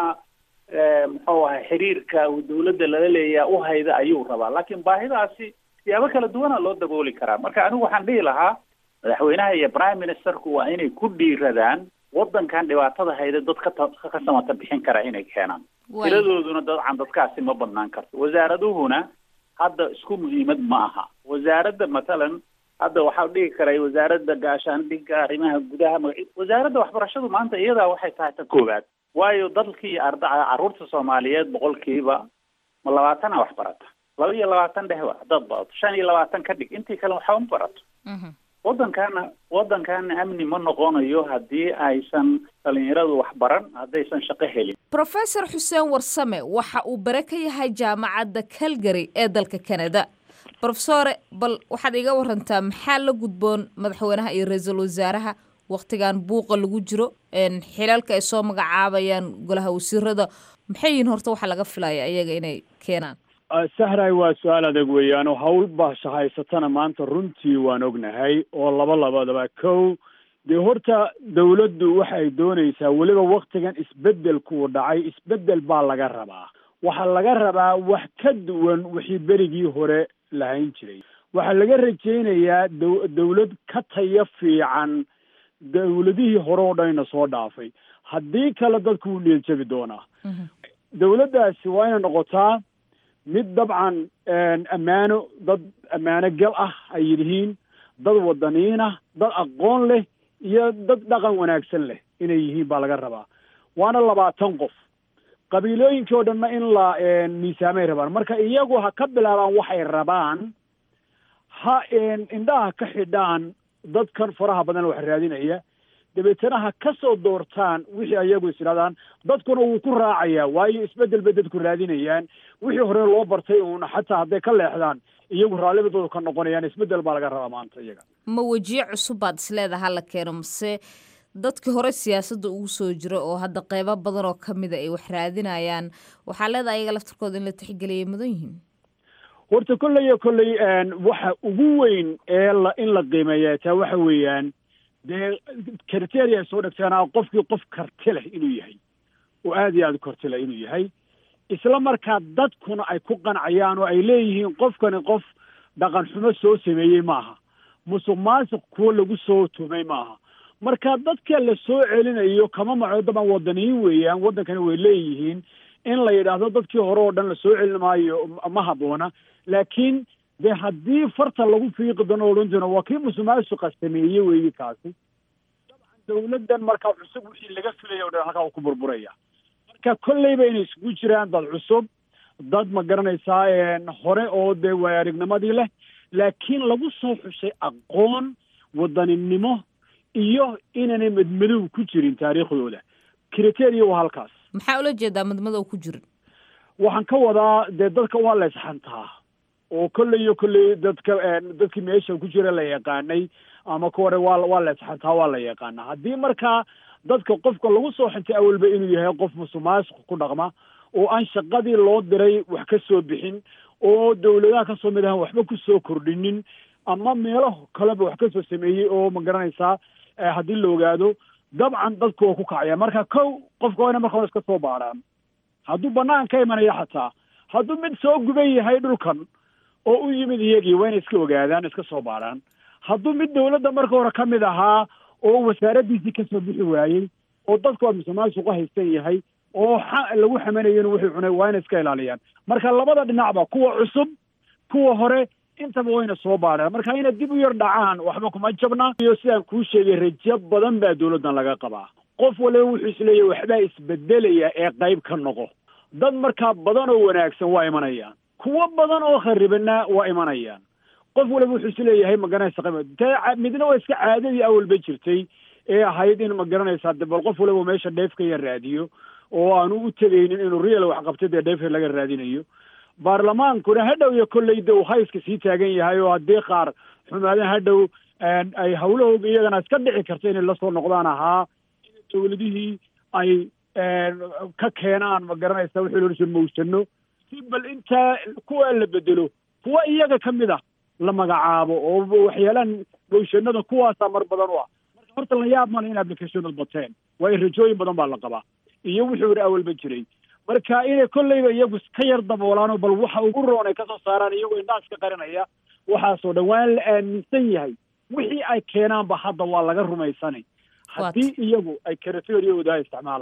muxuu ahay xiriirka dawladda lala leeyaha u hayda ayuu rabaa laakiin baahidaasi siyaabo kala duwana loo dabooli karaa marka anigu waxaan dhihi lahaa madaxweynaha iyo prime ministerku waa inay ku dhiiradaan wadankan dhibaatada hayda dad ka ka samata bixin kara inay keenaan tiradooduna dabcan dadkaasi ma badnaan karto wasaaraduhuna hadda isku muhiimad ma aha wasaaradda matalan hadda waxaa dhihi karay wasaaradda gaashaandhigga arrimaha gudaha magaci wasaaradda waxbarashadu maanta iyadaa waxay tahay ta koowaad waayo dalkii arda carruurta soomaaliyeed boqolkiiba ma labaatana wax barata laba iyo labaatan dheh wa dad badato shan iyo labaatan ka dhig intii kale waxba ma barato waddankaana waddankaana amni ma noqonayo haddii aysan dhalinyaradu wax baran haddaysan shaqo helin professor xuseen warsame waxa uu bare ka yahay jaamacadda calgary ee dalka canada profesore bal waxaad iga warantaa maxaa la gudboon madaxweynaha iyo ra-iisul wasaaraha waktigan buuqa lagu jiro xilalka ay soo magacaabayaan golaha wasiirada maxay yihiin horta waxaa laga filaya iyaga inay keenaan sahray waa su-aal adag weeyaan oo hawl baasha haysatana maanta runtii waan ognahay oo laba labadaba kow dee horta dawladdu waxay doonaysaa weliba waktigan isbeddelkuu dhacay isbeddel baa laga rabaa waxaa laga rabaa wax ka duwan wixii berigii hore lahayn jiray waxaa laga rajaynayaa daw dawlad ka tayo fiican dawladihii hore oo dhanina soo dhaafay haddii kale dadku wuu dhieljabi doonaa dawladdaasi waa inay noqotaa mid dabcan ammaano dad ammaano gal ah ay yihiin dad wadaniin ah dad aqoon leh iyo dad dhaqan wanaagsan leh inay yihiin baa laga rabaa waana labaatan qof qabiilooyinkii oo dhanna in la miisaamay rabaan marka iyagu ha ka bilaabaan waxay rabaan ha indhaha ka xidhaan dadkan faraha badan wax raadinaya dabeetana ha ka soo doortaan wixii ayagu is idhahdaan dadkuna wuu ku raacayaa waayo isbeddel bay dadku raadinayaan wixii hore loo bartay uuna xataa hadday ka leexdaan iyagu raallibadooda ka noqonayaan isbeddel baa laga rabaa maanta iyaga ma wejiye cusub baad isleedaha hala keeno mase dadkii hore siyaasadda ugu soo jira oo hadda qeybo badan oo kamida ay wax raadinayaan waxaa leedahay ayaga laftarkooda in la tixgeliyay mudan yihiin horta kolley iyo kolley waxa ugu weyn ee la in la qiimeeya taa waxa weeyaan dee criteria ay soo dhegteenaa qofkii qof karti leh inuu yahay oo aada iyo aada karti leh inuu yahay isla markaa dadkuna ay ku qancayaan oo ay leeyihiin qofkani qof dhaqan xumo soo sameeyey maaha musuq maasuq kuwo lagu soo tumay maaha marka dadka la soo celinayo kama maco daban wadaniyin weeyaan waddankani way leeyihiin in la yidhaahdo dadkii hore oo dhan la soo celin maayo ma habboona laakiin dee haddii farta lagu fiiqi doono odhan doono waa kii musuqmaasuqa sameeyey weeye kaasi dabcan dawladdan markaa cusub wixii laga filaya o dhan halkaa uu ku burburaya marka kolleyba inay isugu jiraan dad cusub dad ma garanaysaa hore oo dee waay aragnimadii leh laakiin lagu soo xushay aqoon wadaninimo iyo inaanay madmadow ku jirin taariikhdooda criteria waa halkaas maxaa ula jeedaa madmadow ku jirin waxaan ka wadaa dee dadka waa la isxantaa oo kolley iyo kolley dadka dadkii meesha ku jira la yaqaanay ama ka hore waa waa la isxantaa waa la yaqaanaa haddii markaa dadka qofka lagu soo xintay awalba inuu yahay qof musuqmaasuq ku dhaqma oo aan shaqadii loo diray wax ka soo bixin oo dawladaha kasoo mid ahan waxba ku soo kordhinin ama meelo kaleba wax kasoo sameeyey oo ma garanaysaa haddii la ogaado dabcan dadku waa ku kacaya marka kow qofka waa ina marka hore iska soo baaraan hadduu banaan ka imanaya xataa hadduu mid soo guban yahay dhulkan oo u yimid iyagii waa inay iska ogaadaan iska soo baaraan hadduu mid dawladda marka hore ka mid ahaa oo wasaaraddiisii kasoo bixi waayey oo dadku waa musuqmaasuqa haysan yahay oo xa lagu xamanayo inuu wuxuu cunay waa inay iska ilaaliyaan marka labada dhinacba kuwa cusub kuwa hore intaba wayna soo baareen marka inay dib u yar dhacaan waxba kuma jabna iyo sidaan kuu sheegay rajo badan baa dawladdan laga qabaa qof waliba wuxuu isleeyahy waxbaa isbedelaya ee qayb ka noqo dad markaa badan oo wanaagsan waa imanayaan kuwo badan oo kharibana waa imanayaan qof waliba wuxuu isleeyahay magaranaysa qayb te midna waa iska caadadii awalba jirtay ee ahayd in ma garanaysaa de bal qof waliba meesha dheef ka yar raadiyo oo aanu u tegaynin inuu real wax qabtay dee dheefka laga raadinayo baarlamaankuna hadhow iyo kolley de uu hayska sii taagan yahay oo haddii qaar xumaadaan hadhow ay hawlahooga iyagana iska dhici karta inay lasoo noqdaan ahaa in dawladihii ay ka keenaan ma garanaysa wixii loo jir mawsano si bal intaa kuwa la bedelo kuwa iyaga ka mid a la magacaabo oo waxyaalaan mawshanada kuwaasaa mar badan u ah marka horta la yaab male in applicationad bateen waayo rajooyin badan baa la qabaa iyo wuxuu yidhi awalba jiray marka inay kolleyba iyagu ka yar daboolaanoo bal waxa ugu roon ay kasoo saaraan iyagoo indhaha iska qarinaya waxaasoo dhan waa la aaminsan yahay wixii ay keenaanba hadda waa laga rumaysanay haddii iyagu ay karateeriyooda ay isticmaalaan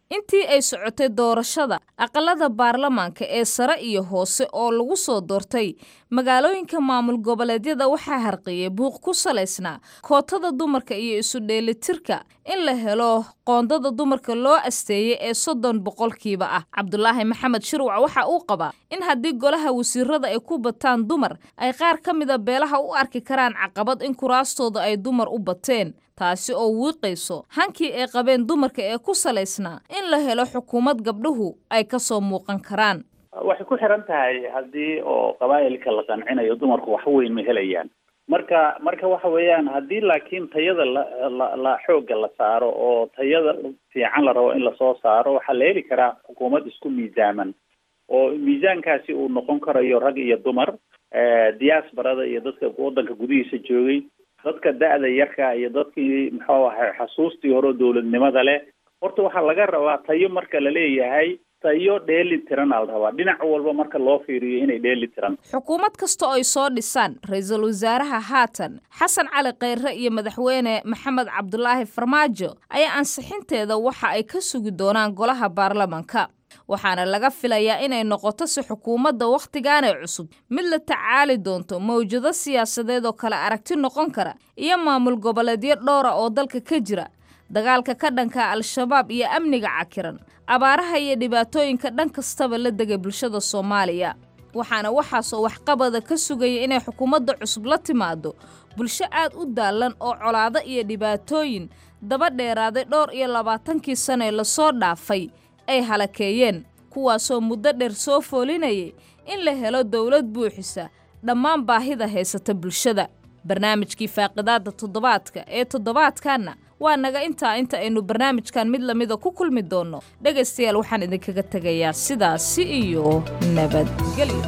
intii ay socotay doorashada aqalada baarlamaanka ee sare iyo hoose oo lagu soo doortay magaalooyinka maamul goboleedyada waxaa harqiyey buuq ku salaysnaa kootada dumarka iyo isu dheelitirka in la helo qoondada dumarka loo asteeyey ee soddon boqolkiiba ah cabdulaahi maxamed shirwac waxa uu qabaa in haddii golaha wasiirada ay ku bataan dumar ay qaar ka mida beelaha u arki karaan caqabad in kuraastooda ay dumar u bateen taasi oo wiiqayso hankii ay qabeen dumarka ee ku salaysnaa in la helo xukuumad gabdhuhu ay ka soo muuqan karaan waxay ku xiran tahay haddii oo qabaa'ilka la qancinayo dumarku wax weyn ma helayaan marka marka waxa weeyaan haddii laakiin tayada la la la xoogga la saaro oo tayada fiican la rabo in lasoo saaro waxaa la heli karaa xukuumad isku miisaaman oo miisaankaasi uu noqon karayo rag iyo dumar diaasbarada iyo dadka waddanka gudihiisa joogay dadka da-da yarka iyo dadkii muxuu ahay xasuustii hore oo dowladnimada leh horta waxaa laga rabaa tayo marka la leeyahay tayo dheeli tiran aa la rabaa dhinac walba marka loo fiiriyo inay dheeli tiran xukuumad kasta oo ay soo dhisaan ra-iisul wasaaraha haatan xasan cali kheyre iyo madaxweyne maxamed cabdulaahi farmaajo ayaa ansixinteeda waxa ay ka sugi doonaan golaha baarlamanka waxaana laga filayaa inay noqoto si xukuumadda wakhtigaanee cusub mid la tacaali doonto mawjado siyaasadeed oo kale aragti noqon kara iyo maamul goboleedyo dhowra oo dalka ka jira dagaalka ka dhanka al-shabaab iyo amniga cakiran abaaraha iyo dhibaatooyinka dhan kastaba la degay bulshada soomaaliya waxaana waxaasoo waxqabada ka sugaya inay xukuumadda cusub la timaado bulsho aad u daallan oo colaado iyo dhibaatooyin daba dheeraaday dhowr iyo labaatankii sanee lasoo dhaafay ay halakeeyeen kuwaasoo muddo dheer soo foolinayay in la helo dowlad buuxisa dhammaan baahida haysata bulshada barnaamijkii faaqidaadda toddobaadka ee toddobaadkanna waa naga intaa inta aynu barnaamijkan mid lamida ku kulmi doonno dhegaystayaal waxaan idinkaga tegayaa sidaasi iyo nabadgelyo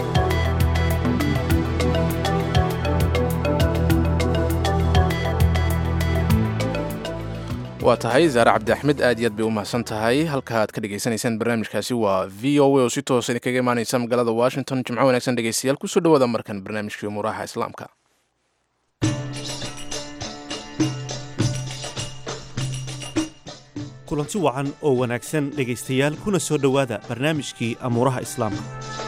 waa tahay zaare cabdi axmed aad iyo aad bay u mahadsan tahay halka aad ka dhegaysanaysaan barnaamijkaasi waa v o a oo si toosa idinkaga imaaneysa magaalada washington jimco wanaagsan dhegeystayaal kusoo dhawaada markan barnaamijkii umuuraha islaamka kulanti wacan oo wanaagsan dhegaystayaal kuna soo dhowaada barnaamijkii amuuraha islaamka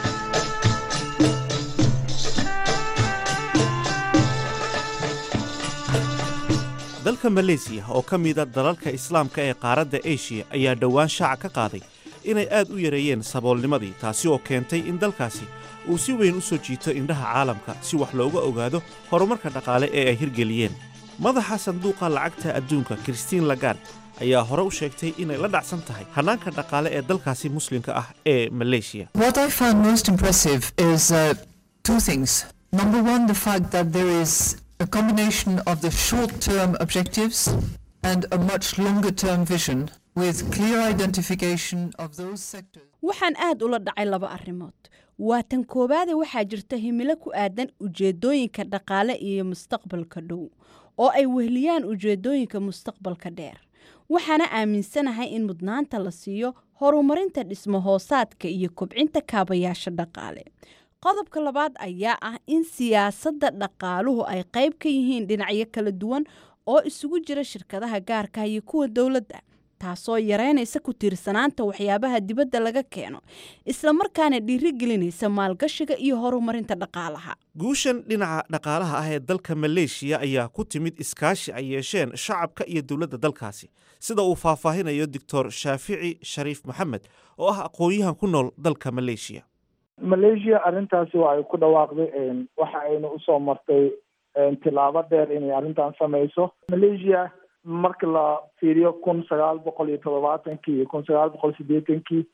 dalka maleysiya oo ka mida dalalka islaamka ee qaaradda eshiya ayaa dhowaan shaaca ka qaaday inay aad u yareeyeen saboolnimadii taasi oo keentay in dalkaasi uu si weyn u soo jiito indhaha caalamka si wax looga ogaado horumarka dhaqaale ee ay hirgeliyeen madaxa sanduuqa lacagta adduunka kristiin lagard ayaa hore u sheegtay inay la dhacsan tahay hannaanka dhaqaale ee dalkaasi muslimka ah ee maleeshiya What I found most impressive is uh, two things. Number one, the fact that there is a combination of the short-term objectives and a much longer-term vision with clear identification of those sectors. waxaan aad ula dhacay laba arrimood waa tan koowaade waxaa jirta himilo ku aadan ujeedooyinka dhaqaale iyo mustaqbalka dhow oo ay wehliyaan ujeedooyinka mustaqbalka dheer waxaana aaminsanahay in mudnaanta la siiyo horumarinta dhismo hoosaadka iyo kobcinta kaabayaasha dhaqaale qodobka labaad ayaa ah in siyaasadda dhaqaaluhu ay qayb ka yihiin dhinacyo kala duwan oo isugu jira shirkadaha gaarka iyo kuwa dowladda taasoo yareynaysa ku tiirsanaanta waxyaabaha dibadda laga keeno islamarkaana dhiirigelinaysa maalgashiga iyo horumarinta dhaqaalaha guushan dhinaca dhaqaalaha ah ee dalka maleeshiya ayaa ku timid iskaashi ay yeesheen shacabka iyo dowladda dalkaasi sida uu faahfaahinayo doctor shaafici shariif maxamed oo ah aqoon-yahan ku nool dalka maleeshiya malaysia arrintaasi waa ay ku dhawaaqday waxa ayna usoo martay tilaabo dheer inay arrintan samayso malaysia marka la fiiriyo kun sagaal boqol iyo toddobaatankii iyo kun sagaal boqol sideetankii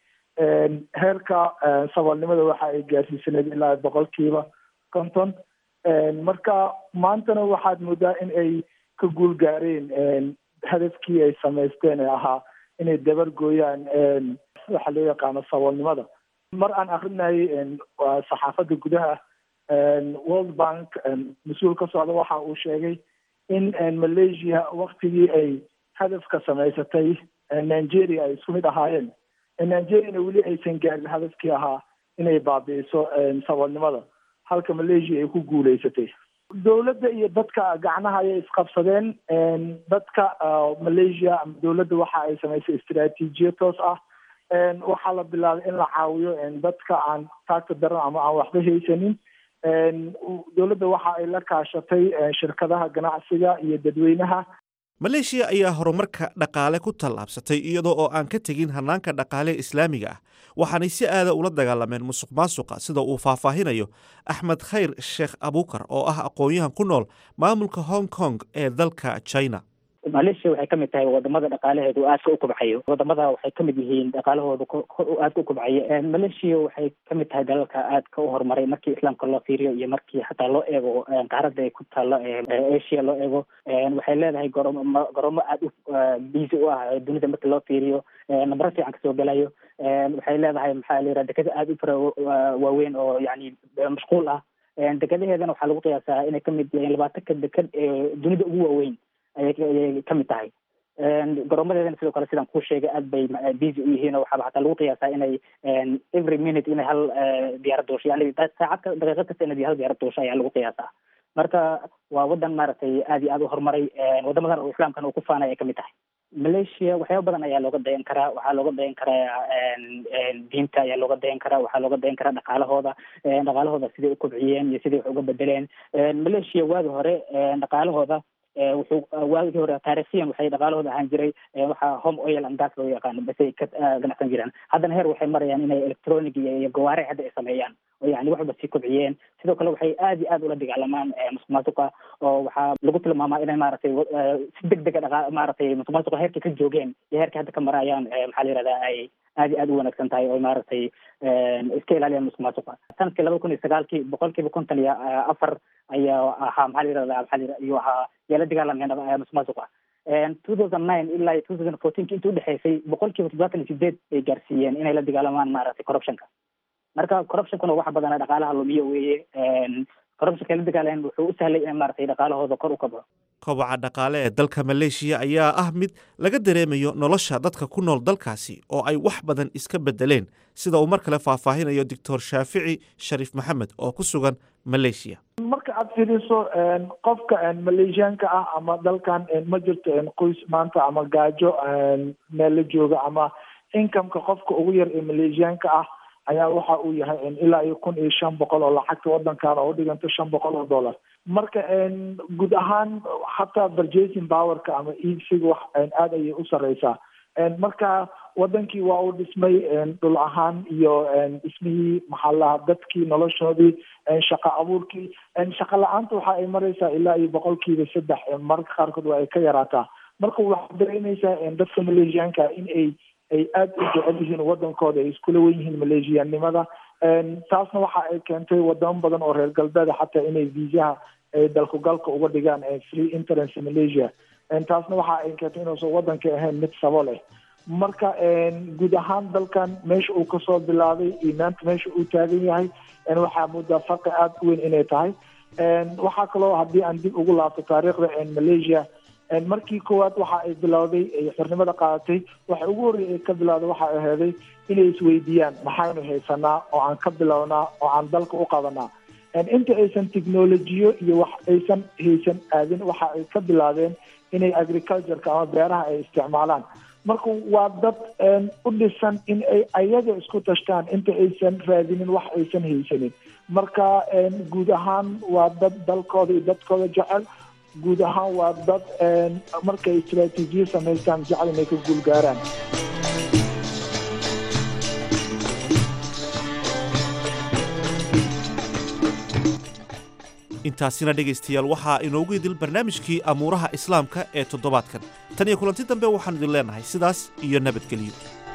heerka saboolnimada waxa ay gaarsiisaneed ilaa boqolkiiba konton marka maantana waxaad moodaa in ay ka guul gaareen hadafkii ay samaysteen ee ahaa inay dabar gooyaan waxa loo yaqaano saboolnimada mar aan akrinayay saxaafadda gudaha world bank mas-uul ka socda waxa uu sheegay in malaysia waktigii ay hadafka samaysatay nigeria ay isku mid ahaayeen nigeriana weli aysan gaarin hadafkii ahaa inay baabi'iso saboolnimada halka malaysia ay ku guuleysatay dowladda iyo dadka gacnaha ayay isqabsadeen dadka malaysia ama dowladda waxa ay samaysay istaraatiijiya toos ah waxaa la bilaabay in la caawiyo dadka aan taagta daran ama aan waxba haysanin dowladda waxa ay la kaashatay shirkadaha ganacsiga iyo dadweynaha maleeshiya ayaa horumarka dhaqaale ku tallaabsatay iyadoo oo aan ka tegin hannaanka dhaqaale islaamiga ah waxaanay si aada ula dagaalameen musuq maasuqa sida uu faahfaahinayo axmed khayr sheekh abuukar oo ah aqoon-yahan ku nool maamulka hong kong ee dalka china malaysia waxay kamid tahay wadamada dhaqaalaheedu aadka u kobcayo wadamada waxay kamid yihiin dhaqaalahooda aadka u kobcayo malaysia waxay kamid tahay dalalka aadka u horumaray markii islaamka loo fiiriyo iyo markii xataa loo eego qaaradda ay ku taalo asia loo eego waxay leedahay goroomo goroomo aada u busy u ah dunida markii loo fiiriyo nambaro fiican kasoo gelayo waxay leedahay maxaa la yidhaha dekada aada u fara waaweyn oo yani mashquul ah dekadaheedana waxaa lagu qiyaasaa inay kamid yihiin labaatanka dekad ee dunida ugu waaweyn ayay kamid tahay goroomadeedana sidoo kale sidaan kuu sheegay aad bay busy u yihiin oo waxaaba xataa lagu qiyaasaa inay every minute inay hal diyaarad duusho yani saacad daqiiqad kasta inay hal diyaarad duusho ayaa lagu qiyaasaa marka waa wadan maaragtay aad iyo aad u horumaray wadamadan oo islaamkan uu ku faanay ay kamid tahay malaysia waxyaaba badan ayaa looga dayan karaa waxaa looga dayan karaa diinta ayaa looga dayan karaa waxaa looga dayan karaa dhaqaalahooda dhaqaalahooda siday u kobciyeen iyo siday wax uga bedeleen malaysia waagi hore dhaqaalahooda wuxuu waagii hore taariikhiyan waxay dhaqaalahooda ahaan jiray waxaa home oil and gas loo yaqaano basay ka ganacsan jiraan haddana heer waxay marayaan inay electronic iyo gawaare hadda ay sameeyaan oo yani wax walba sii kobciyeen sidoo kale waxay aad iyo aad ula dagaalamaan musuq maasuqa oo waxaa lagu tilmaamaa inay maaragtay si deg dega dhaqa maaragtay musuq maasuqa heerkay ka joogeen iyo heerkay hadda ka marayaan maxaa la yihahdaa ay aad iyo aad u wanaagsan tahay oo maaragtay iska ilaaliyaan musuq maasuqa sanadkii laba kun iyo sagaalkii boqol kiiba konton iyo afar ayaa ahaa maxaa la yihahdaa maxaa la ayuu ahaa yaa la dagaalameen musuq maasuqa two thousand nine ilaa two thousand fourteenki inta udhexeysay boqol kiiba toddobaatan iyo sideed ay gaarsiiyeen inay la dagaalamaan maaragtay corruptionka marka corruptionkuna waxa badana dhaqaalaha lumiyo weeye corruptionka la dagaaleen wuxuu u sahlay in maaragtay dhaqaalahooda kor u kabco kobaca dhaqaale ee dalka maleeshiya ayaa ah mid laga dareemayo nolosha dadka ku nool dalkaasi oo ay wax badan iska bedeleen sida uu mar kale faahfaahinayo doctor shaafici shariif maxamed oo ku sugan maleeshiya marka aad fiiriso qofka maleeshiyaanka ah ama dalkan ma jirto qoys maanta ama gaajo meel la jooga ama incomeka qofka ugu yar ee maleeshiyaanka ah ayaa waxa uu yahay ilaa iyo kun iyo shan boqol oo lacagta wadankan oo udhiganto shan boqol oo dollar marka guud ahaan hataa purchasing powerka ama iibsiga wax aad ayay u sareysaa marka wadankii waa uu dhismay dhul ahaan iyo dhismihii maxaa lahaa dadkii noloshoodii shaqa abuurkii shaqa la-aanta waxa ay mareysaa ilaa iyo boqolkiiba saddex mararka qaarkood waa ay ka yaraataa marka waxaad dareemeysaa dadka maleeshiyaanka in ay ay aada u jecel yihiin wadankooda ay iskula wen yihiin maleeshiyaannimada taasna waxa ay keentay wadamo badan oo reer galbeeda xataa inay viisaha dalkugalka uga dhigaan free interest malaysia taasna waxa ay keentay inuusan wadanka ahayn mid sabo leh marka guud ahaan dalkan meesha uu kasoo bilaabay iyo maanta meesha uu taagan yahay waxaa muddaa farqi aada u weyn inay tahay waxaa kaloo haddii aan dib ugu laabto taariikhda malaysia markii koowaad waxa ay bilowday ay xornimada qaadatay waxa ugu horreeyay ay ka bilowday waxa ay aheeday inay isweydiiyaan maxaynu haysanaa oo aan ka bilownaa oo aan dalka u qabanaa inta aysan technolojiyo iyo wax aysan haysan aadin waxa ay ka bilaabeen inay agricultureka ama beeraha ay isticmaalaan marka waa dad u dhisan in ay ayaga isku tashtaan inta aysan raadinin wax aysan haysanin marka guud ahaan waa dad dalkooda iyo dadkooda jecel guud ahaan waa dad markay istraatiijiya samaystaan jecel inay ka guulgaaraan intaasina dhegaystayaal waxaa inoogu idil barnaamijkii amuuraha islaamka ee toddobaadkan tan iyo kulanti dambe waxaanu idin leenahay sidaas iyo nabadgelyo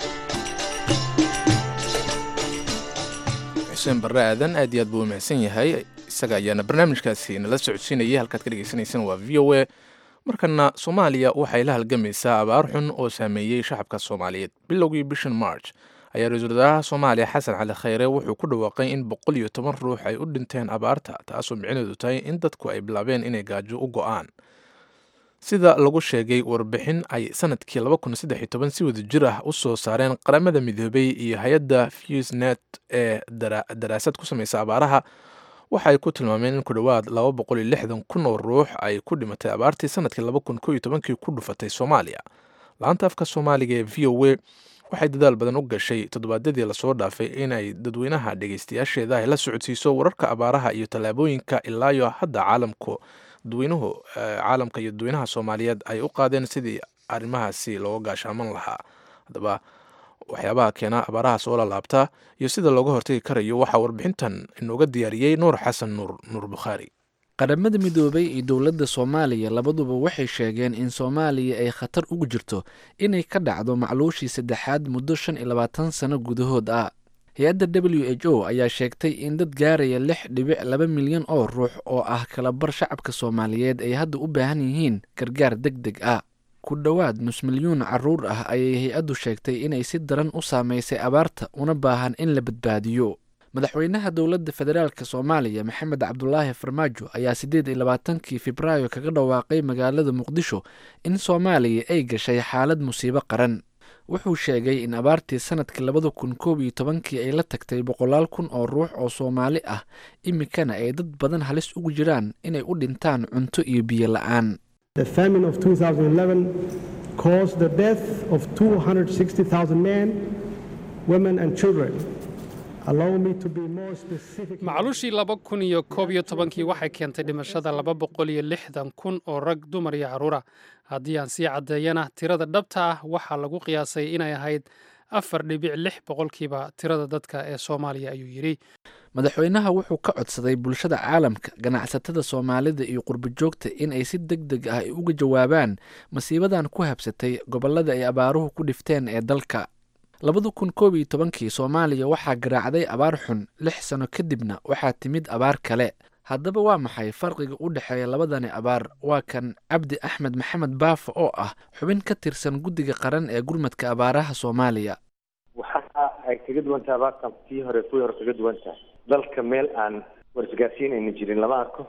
xuseen barre aadan aad iyo aad buu u mahadsan yahay isaga ayaana barnaamijkaasi nala socodsiinayay halkaad ka dhegaysanaysan waa v o a markana soomaaliya waxay la halgamaysaa abaar xun oo saameeyey shacabka soomaaliyeed bilowgii bishan march ayaa ra-iisul wasaaraha soomaaliya xasan cali khayre wuxuu ku dhawaaqay in boqol iyo toban ruux ay u dhinteen abaarta taasoo micneedu tahay in dadku ay bilaabeen inay gaajo u go'aan sida lagu sheegay warbixin ay sanadkii si wada jir ah u soo saareen qaramada midoobay iyo hay-adda fusnet ee daraasad ku samaysa abaaraha waxa ay ku tilmaameen in ku dhowaad laba boqol iyo lixdan kun oo ruux ay ku dhimatay abaartii sanadkii laba kun koo iyo tobankii ku dhufatay soomaaliya laanta afka soomaaliga ee v o a waxay dadaal badan u gashay toddobaadyadii lasoo dhaafay inay dadweynaha dhegeystayaasheeda ay la socodsiiso wararka abaaraha iyo tallaabooyinka ilaayo hadda caalamku dadweynuhu caalamka iyo dadweynaha soomaaliyeed ay u qaadeen sidii arrimahaasi looga gaashaaman lahaa haddaba waxyaabaha keena abaaraha soo lalaabta iyo sida looga hortagi karayo waxaa warbixintan inooga diyaariyey nuur xasan nuur nuur bukhaari qaramada midoobay iyo dowladda soomaaliya labaduba waxay sheegeen in soomaaliya ay khatar ugu jirto inay ka dhacdo macluushii saddexaad muddo shan iyo labaatan sano gudahood ah hay-adda w h o ayaa sheegtay in dad gaaraya lix dhibic laba milyan oo ruux oo ah kalabar shacabka soomaaliyeed ay hadda u baahan yihiin gargaar deg deg ah ku dhowaad nus milyuun caruur ah ayay hay-addu sheegtay inay si daran u saameysay abaarta una baahan in la badbaadiyo madaxweynaha dowladda federaalk soomaaliya maxamed cabdulaahi farmaajo ayaa siddeed iyo labaatankii febraayo kaga dhawaaqay magaalada muqdisho in soomaaliya ay gashay xaalad musiibo qaran wuxuu sheegay in abaartii sanadkii labada kun koob iyo tobankii ay la tagtay boqolaal kun oo ruux oo soomaali ah iminkana ay dad badan halis ugu jiraan inay u dhintaan cunto iyo biyo la-aan The famine of 2011 caused the death of 260,000 men, women, and children. Allow me to be more specific. macluushii laba kun iyo koob iyo tobankii waxay keentay dhimashada laba boqol iyo lixdan kun oo rag dumar iyo carruura haddii aan sii caddeeyana tirada dhabta ah waxaa lagu qiyaasay inay ahayd afar dhibic lix boqolkiiba tirada dadka ee soomaaliya ayuu yidhi madaxweynaha wuxuu ka codsaday bulshada caalamka ganacsatada soomaalida iyo qurbojoogta in ay si deg deg ah uga jawaabaan masiibadan ku habsatay gobollada ay abaaruhu ku dhifteen ee dalka labada kun koob iyo tobankii soomaaliya waxaa garaacday abaar xun lix sano kadibna waxaa timid abaar kale haddaba waa maxay farqiga u dhexeeya labadani abaar waa kan cabdi axmed maxamed baafo oo ah xubin ka tirsan guddiga qaran ee gurmadka abaaraha soomaaliya waxa ay kaga duwan tahay abaartan tii hore kuwii hore kaga duwan tahay dalka meel aan warisgaarsiin ayna jirin lama arko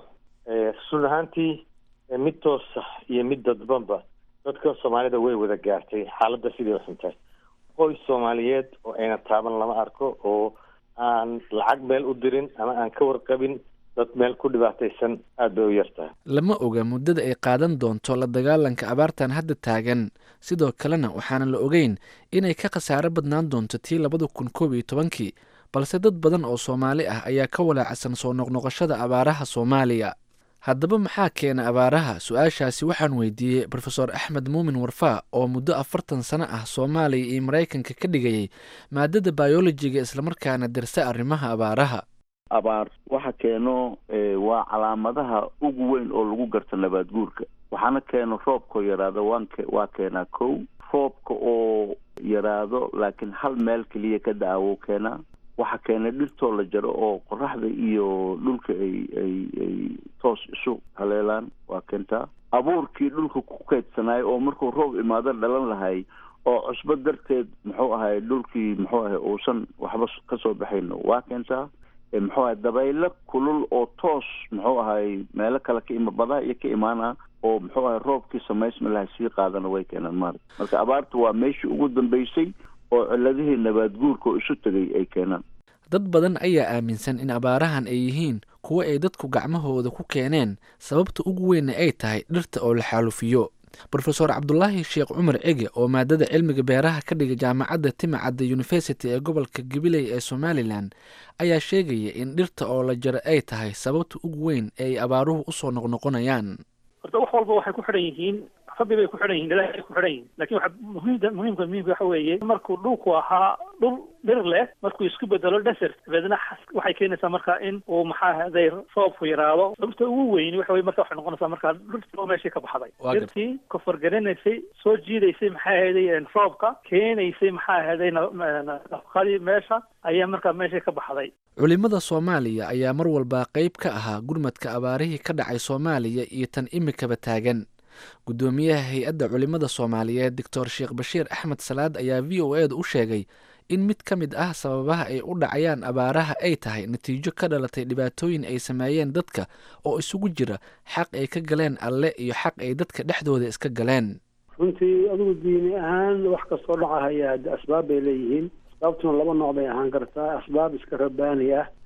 run ahaantii mid toosa iyo mid dadbanba dadka soomaalida way wada gaartay xaaladda sidii u xuntahay qoys soomaaliyeed oo ayna taaban lama arko oo aan lacag meel u dirin ama aan ka warqabin dad meel ku dhibaataysan aada bay u yartahay lama oga muddada ay qaadan doonto la dagaalanka abaartan hadda taagan sidoo kalena waxaana la ogeyn inay ka khasaaro badnaan doonto tii labada kun koob iyo tobankii balse dad badan oo soomaali ah ayaa ka walaacsan soo noqnoqoshada abaaraha soomaaliya haddaba maxaa keena abaaraha su-aashaasi waxaan weydiiyey rofeor axmed muumin warfaa oo muddo afartan sano ah soomaaliya iyo maraykanka ka dhigayay maadada bayolojiga islamarkaana dirsa arrimaha abaaraha abaar waxa keeno waa calaamadaha ugu weyn oo lagu garto nabaad guurka waxaana keeno roobkao yaraado waank waa keenaa kow roobka oo yaraado laakiin hal meel keliya ka da-awo keenaa waxa keena dhirtoo la jaro oo qoraxda iyo dhulka ay ay ay toos isu haleelaan waa keentaa abuurkii dhulka ku keydsanaayo oo markuu roob imaado dhalan lahay oo cusbo darteed muxuu ahay dhulkii muxuu ahay uusan waxba kasoo baxayno waa keentaa muxuu ahay dabaylo kulul oo toos muxuu ahay meelo kale ka ima badaha iyo ka imaana oo muxuu ahay roobkii samaysma lahay sii qaadana way keenaan maarata marka abaartu waa meeshii ugu dambeysay oo ciladihii nabaad guurka oo isu tegay ay keenaan dad badan ayaa aaminsan in abaarahan ay yihiin kuwo ay dadku gacmahooda ku keeneen sababta ugu weynna ay tahay dhirta oo la xaalufiyo rofeor cabdulaahi sheekh cumar cege oo maadada cilmiga beeraha ka dhiga jaamacadda timacadda university ee gobolka gabiley ee somalilan ayaa sheegaya in dhirta oo la jaro ay tahay sababta ugu weyn ee ay abaaruhu usoo noqnoqonayaan horta wax walba waxay ku xidhan yihiin rabbi bay ku xidhan yihin ilaahay ku xidhan yihin lakin waxa muhiimka muhiimka muhiimka waxa weeye markuu dhulku ahaa dhul dhir leh markuu isku bedelo desert dabeedna waxay keenaysaa marka in uu maxaa haday roobku yaraado sababta ugu weyn waxa weye marka waxay noqonaysaa marka dhirtii meeshii ka baxday dhirtii koforgaranaysay soo jiidaysay maxaa ahaday roobka keenaysay maxaa ahaday nafaqadii meesha ayaa markaa meeshii ka baxday culimada soomaaliya ayaa mar walba qeyb ka ahaa gurmadka abaarihii ka dhacay soomaaliya iyo tan imikaba taagan guddoomiyaha hay-adda culimada soomaaliyeed doctor sheekh bashiir axmed salaad ayaa v o e da u sheegay in mid ka mid ah sababaha ay u dhacayaan abaaraha ay tahay natiijo ka dhalatay dhibaatooyin ay sameeyeen dadka oo isugu jira xaq ay ka galeen alle iyo xaq ay dadka dhexdooda iska galeen runtii adigu diini ahaan wax kastoo dhacahaya asbaab bay leeyihiin asbaabtuna laba nooc bay ahaan kartaa asbaab iska rabbaani ah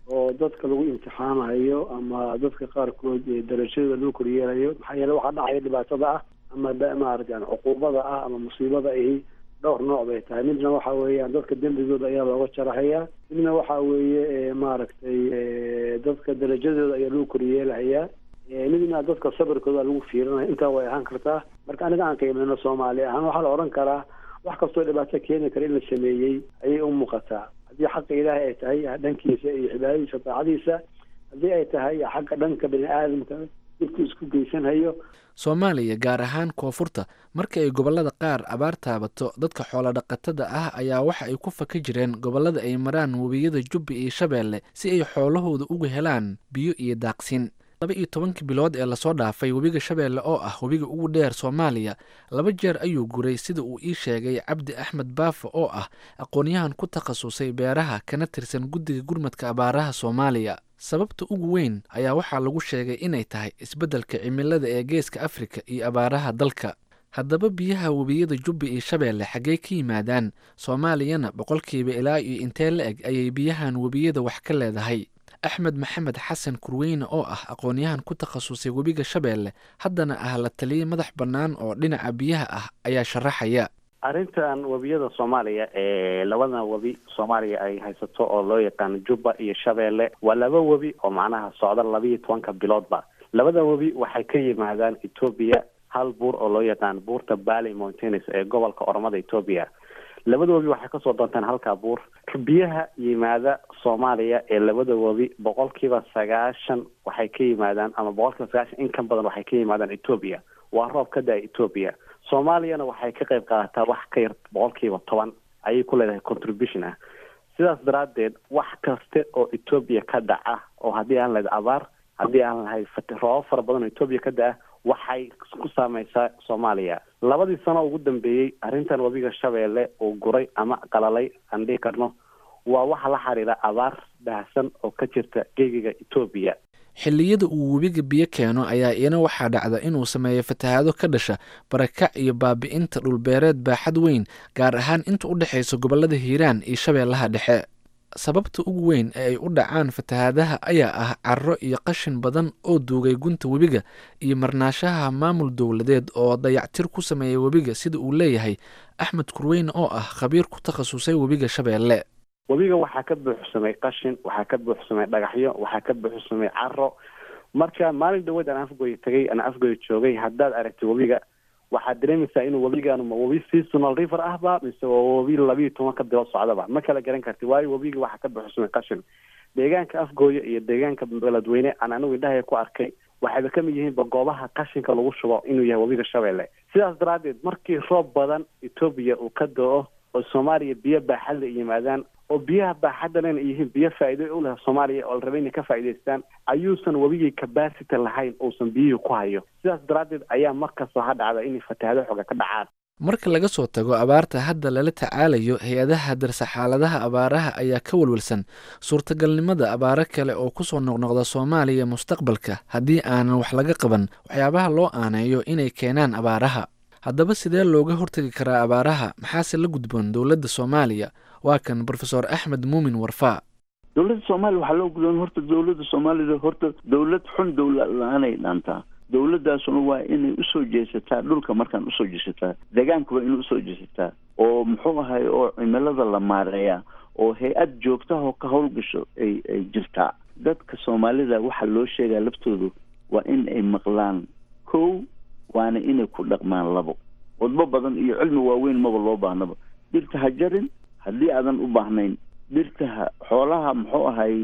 oo dadka lagu imtixaanayo ama dadka qaarkood ee darajadooda lagu koryeelayo maxaa yeele waxaa dhacaya dhibaatada ah ama da- maaragtay yani cuquubada ah ama musiibada ahi dhowr nooc bay tahay midna waxa weeyaan dadka dembigooda ayaa looga jarahayaa midna waxa weeye ee, maaragtay ee, dadka darajadooda ayaa lagu koryeelahayaa ee, midna dadka sabirkooda lagu fiirinaya intaa way ahaan kartaa marka aniga aan qiimeyno soomaali ahaan waxaa la odhan karaa wax kastoo dhibaato keeni kara in la sameeyey ayay u muuqataa haddii xaqa ilaahay ay tahay dhankiisa iyo cibaadadiisa daacadiisa haddii ay tahay xagga dhanka bini aadamka dhibku isku geysanhayo soomaaliya gaar ahaan koonfurta marka ay gobollada qaar abaar taabato dadka xoolodhaqatada ah ayaa waxa ay ku faka jireen gobollada ay maraan webiyada jubbi iyo shabeelle si ay xoolahooda uga helaan biyo iyo daaqsin laba iyo tobankii bilood ee lasoo dhaafay webiga shabeelle oo ah webiga ugu dheer soomaaliya laba jeer ayuu guray sida uu ii sheegay cabdi axmed baafo oo ah aqoonyahan ku takhasusay beeraha kana tirsan guddiga gurmadka abaaraha soomaaliya sababta ugu weyn ayaa waxaa lagu sheegay inay tahay isbeddelka cimilada ee geeska afrika iyo abaaraha dalka haddaba biyaha webiyada jubbi iyo shabeelle xaggey ka yimaadaan soomaaliyana boqolkiiba ilaa iyo intee la eg ayay biyahan webiyada wax ka leedahay axmed maxamed xasan kurweyne oo ah aqoonyahan ku takhasusay webiga shabeelle haddana ah la taliye madax bannaan oo dhinaca biyaha ah ayaa sharaxaya arrintan webiyada soomaaliya ee labadan webi soomaaliya ay haysato oo loo yaqaano jubba iyo shabeelle waa laba webi oo macnaha socda labiiyo tobanka biloodba labada webi waxay ka yimaadaan etoobiya hal buur oo loo yaqaano buurta bally mountains ee gobolka oromada etoobiya labada webi waxay kasoo doontaan halkaa buur biyaha yimaada soomaaliya ee labada webi boqolkiiba sagaashan waxay ka yimaadaan ama boqolkiiba sagaashan in ka badan waxay ka yimaadaan etoobiya waa roob ka da etoobiya soomaaliyana waxay ka qayb qaadataa wax ka yar boqolkiiba toban ayay ku leedahay contribution ah sidaas daraaddeed wax kaste oo etoobiya ka dhaca oo haddii aan lahayd abaar haddii aan lahayd fat- roobab fara badan oo etoobiya ka da-a waxay ku saameysaa soomaaliya labadii sano ugu dambeeyey arrintan webiga shabeelle uu guray ama qalalay aan dhihi karno waa waxa la xiriira abaar baahsan oo ka jirta geegiga etoobiya xilliyada uu webiga biyo keeno ayaa iyana waxaa dhacda inuu sameeyo fatahaado ka dhasha barakac iyo baabi'inta dhulbeereed baaxad weyn gaar ahaan inta u dhexaysa gobollada hiiraan iyo shabeellaha dhexe sababta ugu weyn ee ay u dhacaan fatahaadaha ayaa ah carro iyo qashin badan oo duugay gunta webiga iyo marnaashaha maamul dowladeed oo dayactir ku sameeya webiga sida uu leeyahay axmed kurweyne oo ah khabiir ku takhasusay webiga shabeelle webiga waxaa ka buuxsamay qashin waxaa ka buuxsamay dhagaxyo waxaa ka buuxsamay caro marka maalin dhaweed aan afgoy tagay aan afgoy joogay haddaad aragtay webiga waxaad dareemaysaa inuu webigaanu ma webi seasonal river ahba mise waa webi labiiyo tobanka bilood socdaba ma kala garan karti waayo webiga waxaa ka buuxsamay qashin deegaanka afgooya iyo deegaanka beledweyne aan anigu indhahaya ku arkay waxayba kamid yihiinba goobaha qashinka lagu shubo inuu yahay webiga shabeelle sidaas daraaddeed markii roob badan etoobiya uu ka do-o oo soomaaliya biyo baaxadla yimaadaan oo biyaha baaxaddan ay yihiin biyo faa'iido u leh soomaaliya oo la rabay inay ka faa'iidaystaan ayuusan webigii capacity lahayn uusan biyihii ku hayo sidaas daraaddeed ayaa mar kastoo ha dhacda inay fatahaado xooga ka dhacaan marka laga soo tago abaarta hadda lala tacaalayo hay-adaha darsa xaaladaha abaaraha ayaa ka walwalsan suurtagalnimada abaaro kale oo kusoo noqnoqda soomaaliya mustaqbalka haddii aanan wax laga qaban waxyaabaha loo aaneeyo inay keenaan abaaraha haddaba sidee looga hortagi karaa abaaraha maxaase la gudboon dowladda soomaaliya waa kan brofesor axmed muumin warfaa dowladda soomaaliya waxaa loo gudboon horta dowladda soomaalida horta dowlad xun dowla la-aanay dhaantaa dowladdaasuna waa inay usoo jeesataa dhulka markaan usoo jeesataa deegaanka waa inay usoo jeesataa oo muxuu ahay oo cimilada la maareeyaa oo hay-ad joogtahoo ka howlgasho ay ay jirtaa dadka soomaalida waxaa loo sheegaa laftoodu waa in ay maqlaan kow waana inay ku dhaqmaan labo wadbo badan iyo cilmi waaweyn maba loo baahnaba dhirta ha jarin haddii aadan u baahnayn dhirta ha xoolaha muxuu ahay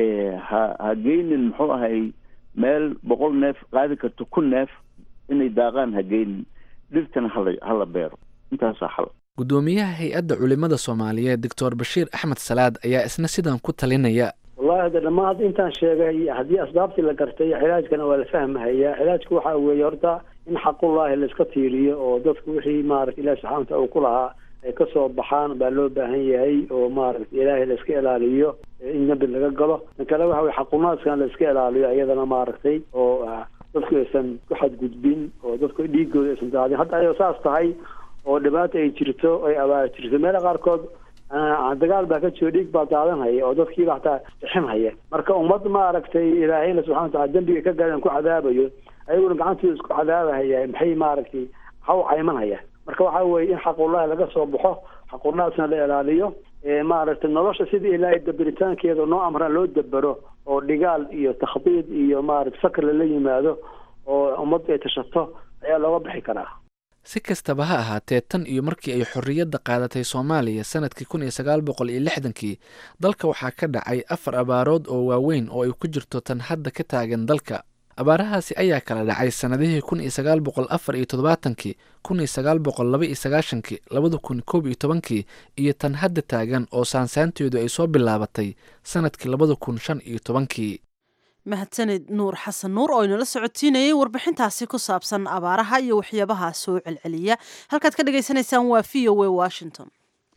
ha ha geynin muxuu ahay meel boqol neef qaadi karto kun neef inay daaqaan ha geynin dhirtana hala hala beero intaasaa xal guddoomiyaha hay-adda culimada soomaaliyeed doctor bashiir axmed salaad ayaa isna sidan ku talinaya wallahi hade dhammaan intaan sheegay haddii asbaabtii la gartay cilaajkana waa la fahmahayaa cilaajku waxaa weeye horta in xaqullaahi laiska tiiriyo oo dadku wixii maarata ilahi subxana wataala uu ku lahaa ay kasoo baxaan baa loo baahan yahay oo maaragta ilaahay laiska ilaaliyo in nabi laga galo tan kale waxa weye xaqunaadkan laiska ilaaliyo iyadana maaragtay oo dadku aysan ku xadgudbin oo dadku dhiigooda aysan daadin hadda ayadoo saas tahay oo dhibaata ay jirto ay abaar jirto meela qaarkood dagaal baa ka jiro dhiig baa daadanhaya oo dadkiiba hataa bixinhaya marka ummad maaragtay ilaahayna subxana watacala dembiga ka gaadaan ku cadaabayo ayaguna gacantooda isku cadaabahaya maxay maaragtay ha u caymanhaya marka waxa weeye in xaqullahi laga soo baxo xaqullahaasna la ilaaliyo maaragtay nolosha sidii ilaahay dabiritaankeeda noo amraan loo dabero oo dhigaal iyo takhdiid iyo maaragtay fakr lala yimaado oo ummaddu ay tashato ayaa looga bixi karaa si kastaba ha ahaatee tan iyo markii ay xorriyadda qaadatay soomaaliya sanadkii kun iyo sagaal boqol iyo lixdankii dalka waxaa ka dhacay afar abaarood oo waaweyn oo ay ku jirto tan hadda ka taagan dalka abaarahaasi ayaa kala dhacay sannadihii kun iyo sagaal boqol afar iyo toddobaatankii kun iyo sagaal boqol laba iyo sagaashankii labada kun koob iyo tobankii iyo tan hadda taagan oo saansaanteedu ay soo bilaabatay sanadkii labada kun shan iyo tobankii mahadsanid nuur xasan nuur oo inala socotiinayay warbixintaasi ku saabsan abaaraha iyo waxyaabaha soo celceliya halkaad ka dhagaysanaysaan waa v o a washington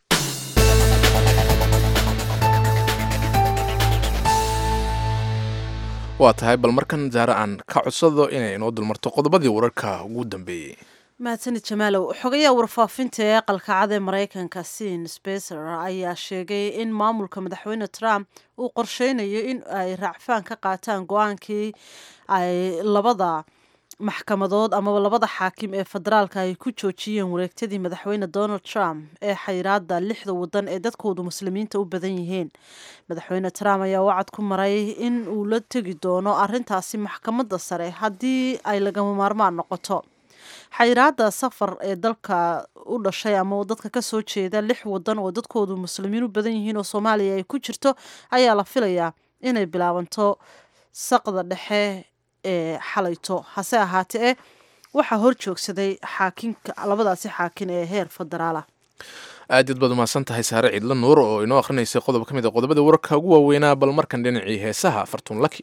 waa tahay bal markan zaare aan ka codsado inay inoo dulmarto qodobadii wararka ugu dambeeyey mahadsanid jamaalow xogayaha warfaafinta ee aqalka cad ee maraykanka sin sbecer ayaa sheegay in maamulka madaxweyne trump uu qorsheynayo in ay raacfaan ka qaataan go-aankii ay labada maxkamadood amaba labada xaakim ee federaalka ay ku joojiyeen wareegtadii madaxweyne donald trump ee xayiraada lixda wadan ee dadkoodu muslimiinta u badan yihiin madaxweyne trump ayaa wacad ku maray in uu la tegi doono arintaasi maxkamadda sare haddii ay lagama maarmaan noqoto xayiraada safar ee dalka u dhashay ama dadka kasoo jeeda lix wadan oo dadkoodu muslimiin u badan yihiin oo soomaaliya ay ku jirto ayaa la filayaa inay bilaabanto saqda dhexe ee xalayto hase ahaatee waxaa hor joogsaday xaakinka labadaasi xaakin ee heer federaala aad yaad baad umahadsan tahay saare ciidla nuur oo inoo akrinaysay qodob ka mid a qodobada wararka ugu waaweynaa bal markan dhinacii heesaha fartuun laki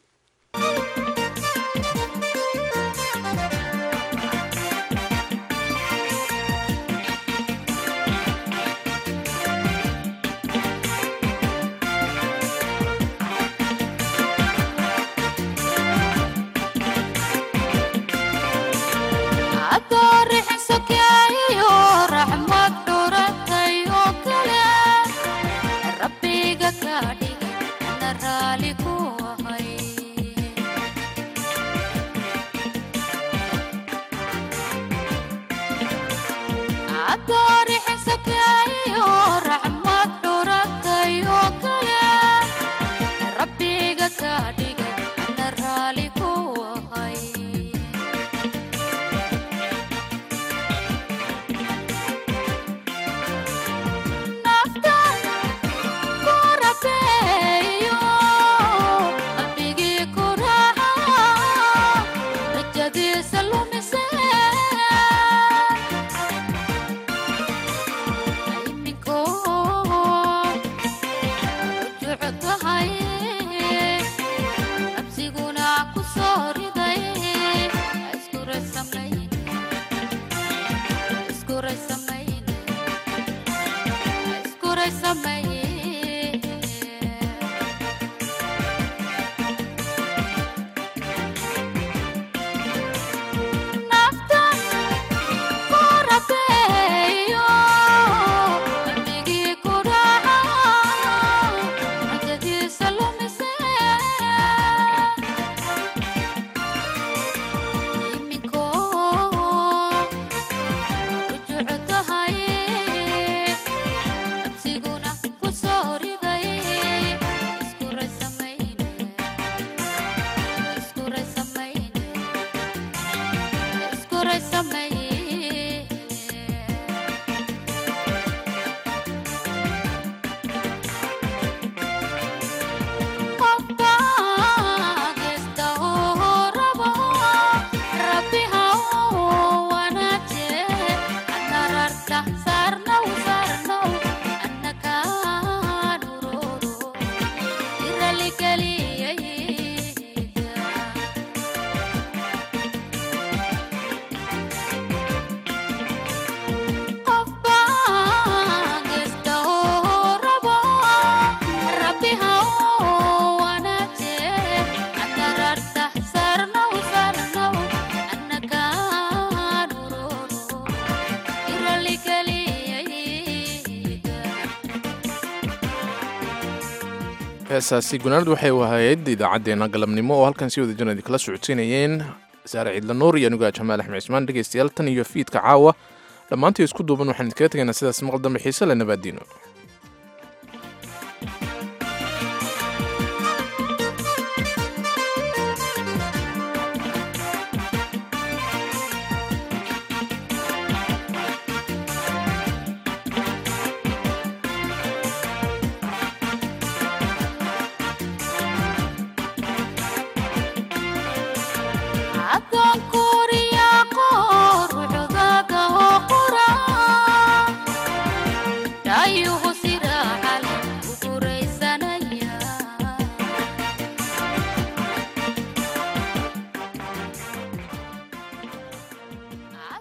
heesaasi gunaanad waxay ahayd idaacaddeenna galabnimo oo halkan si wada jirna idinkala socodsiinayeen saare ciidla nuur iyo anigaa jamaal axmed cismaan dhegaystayaal tan iyo fiidka caawa dhammaantii isku duuban waxaan idinkaga tegaynaa sidaas maqal dambe xiise le nabaadiino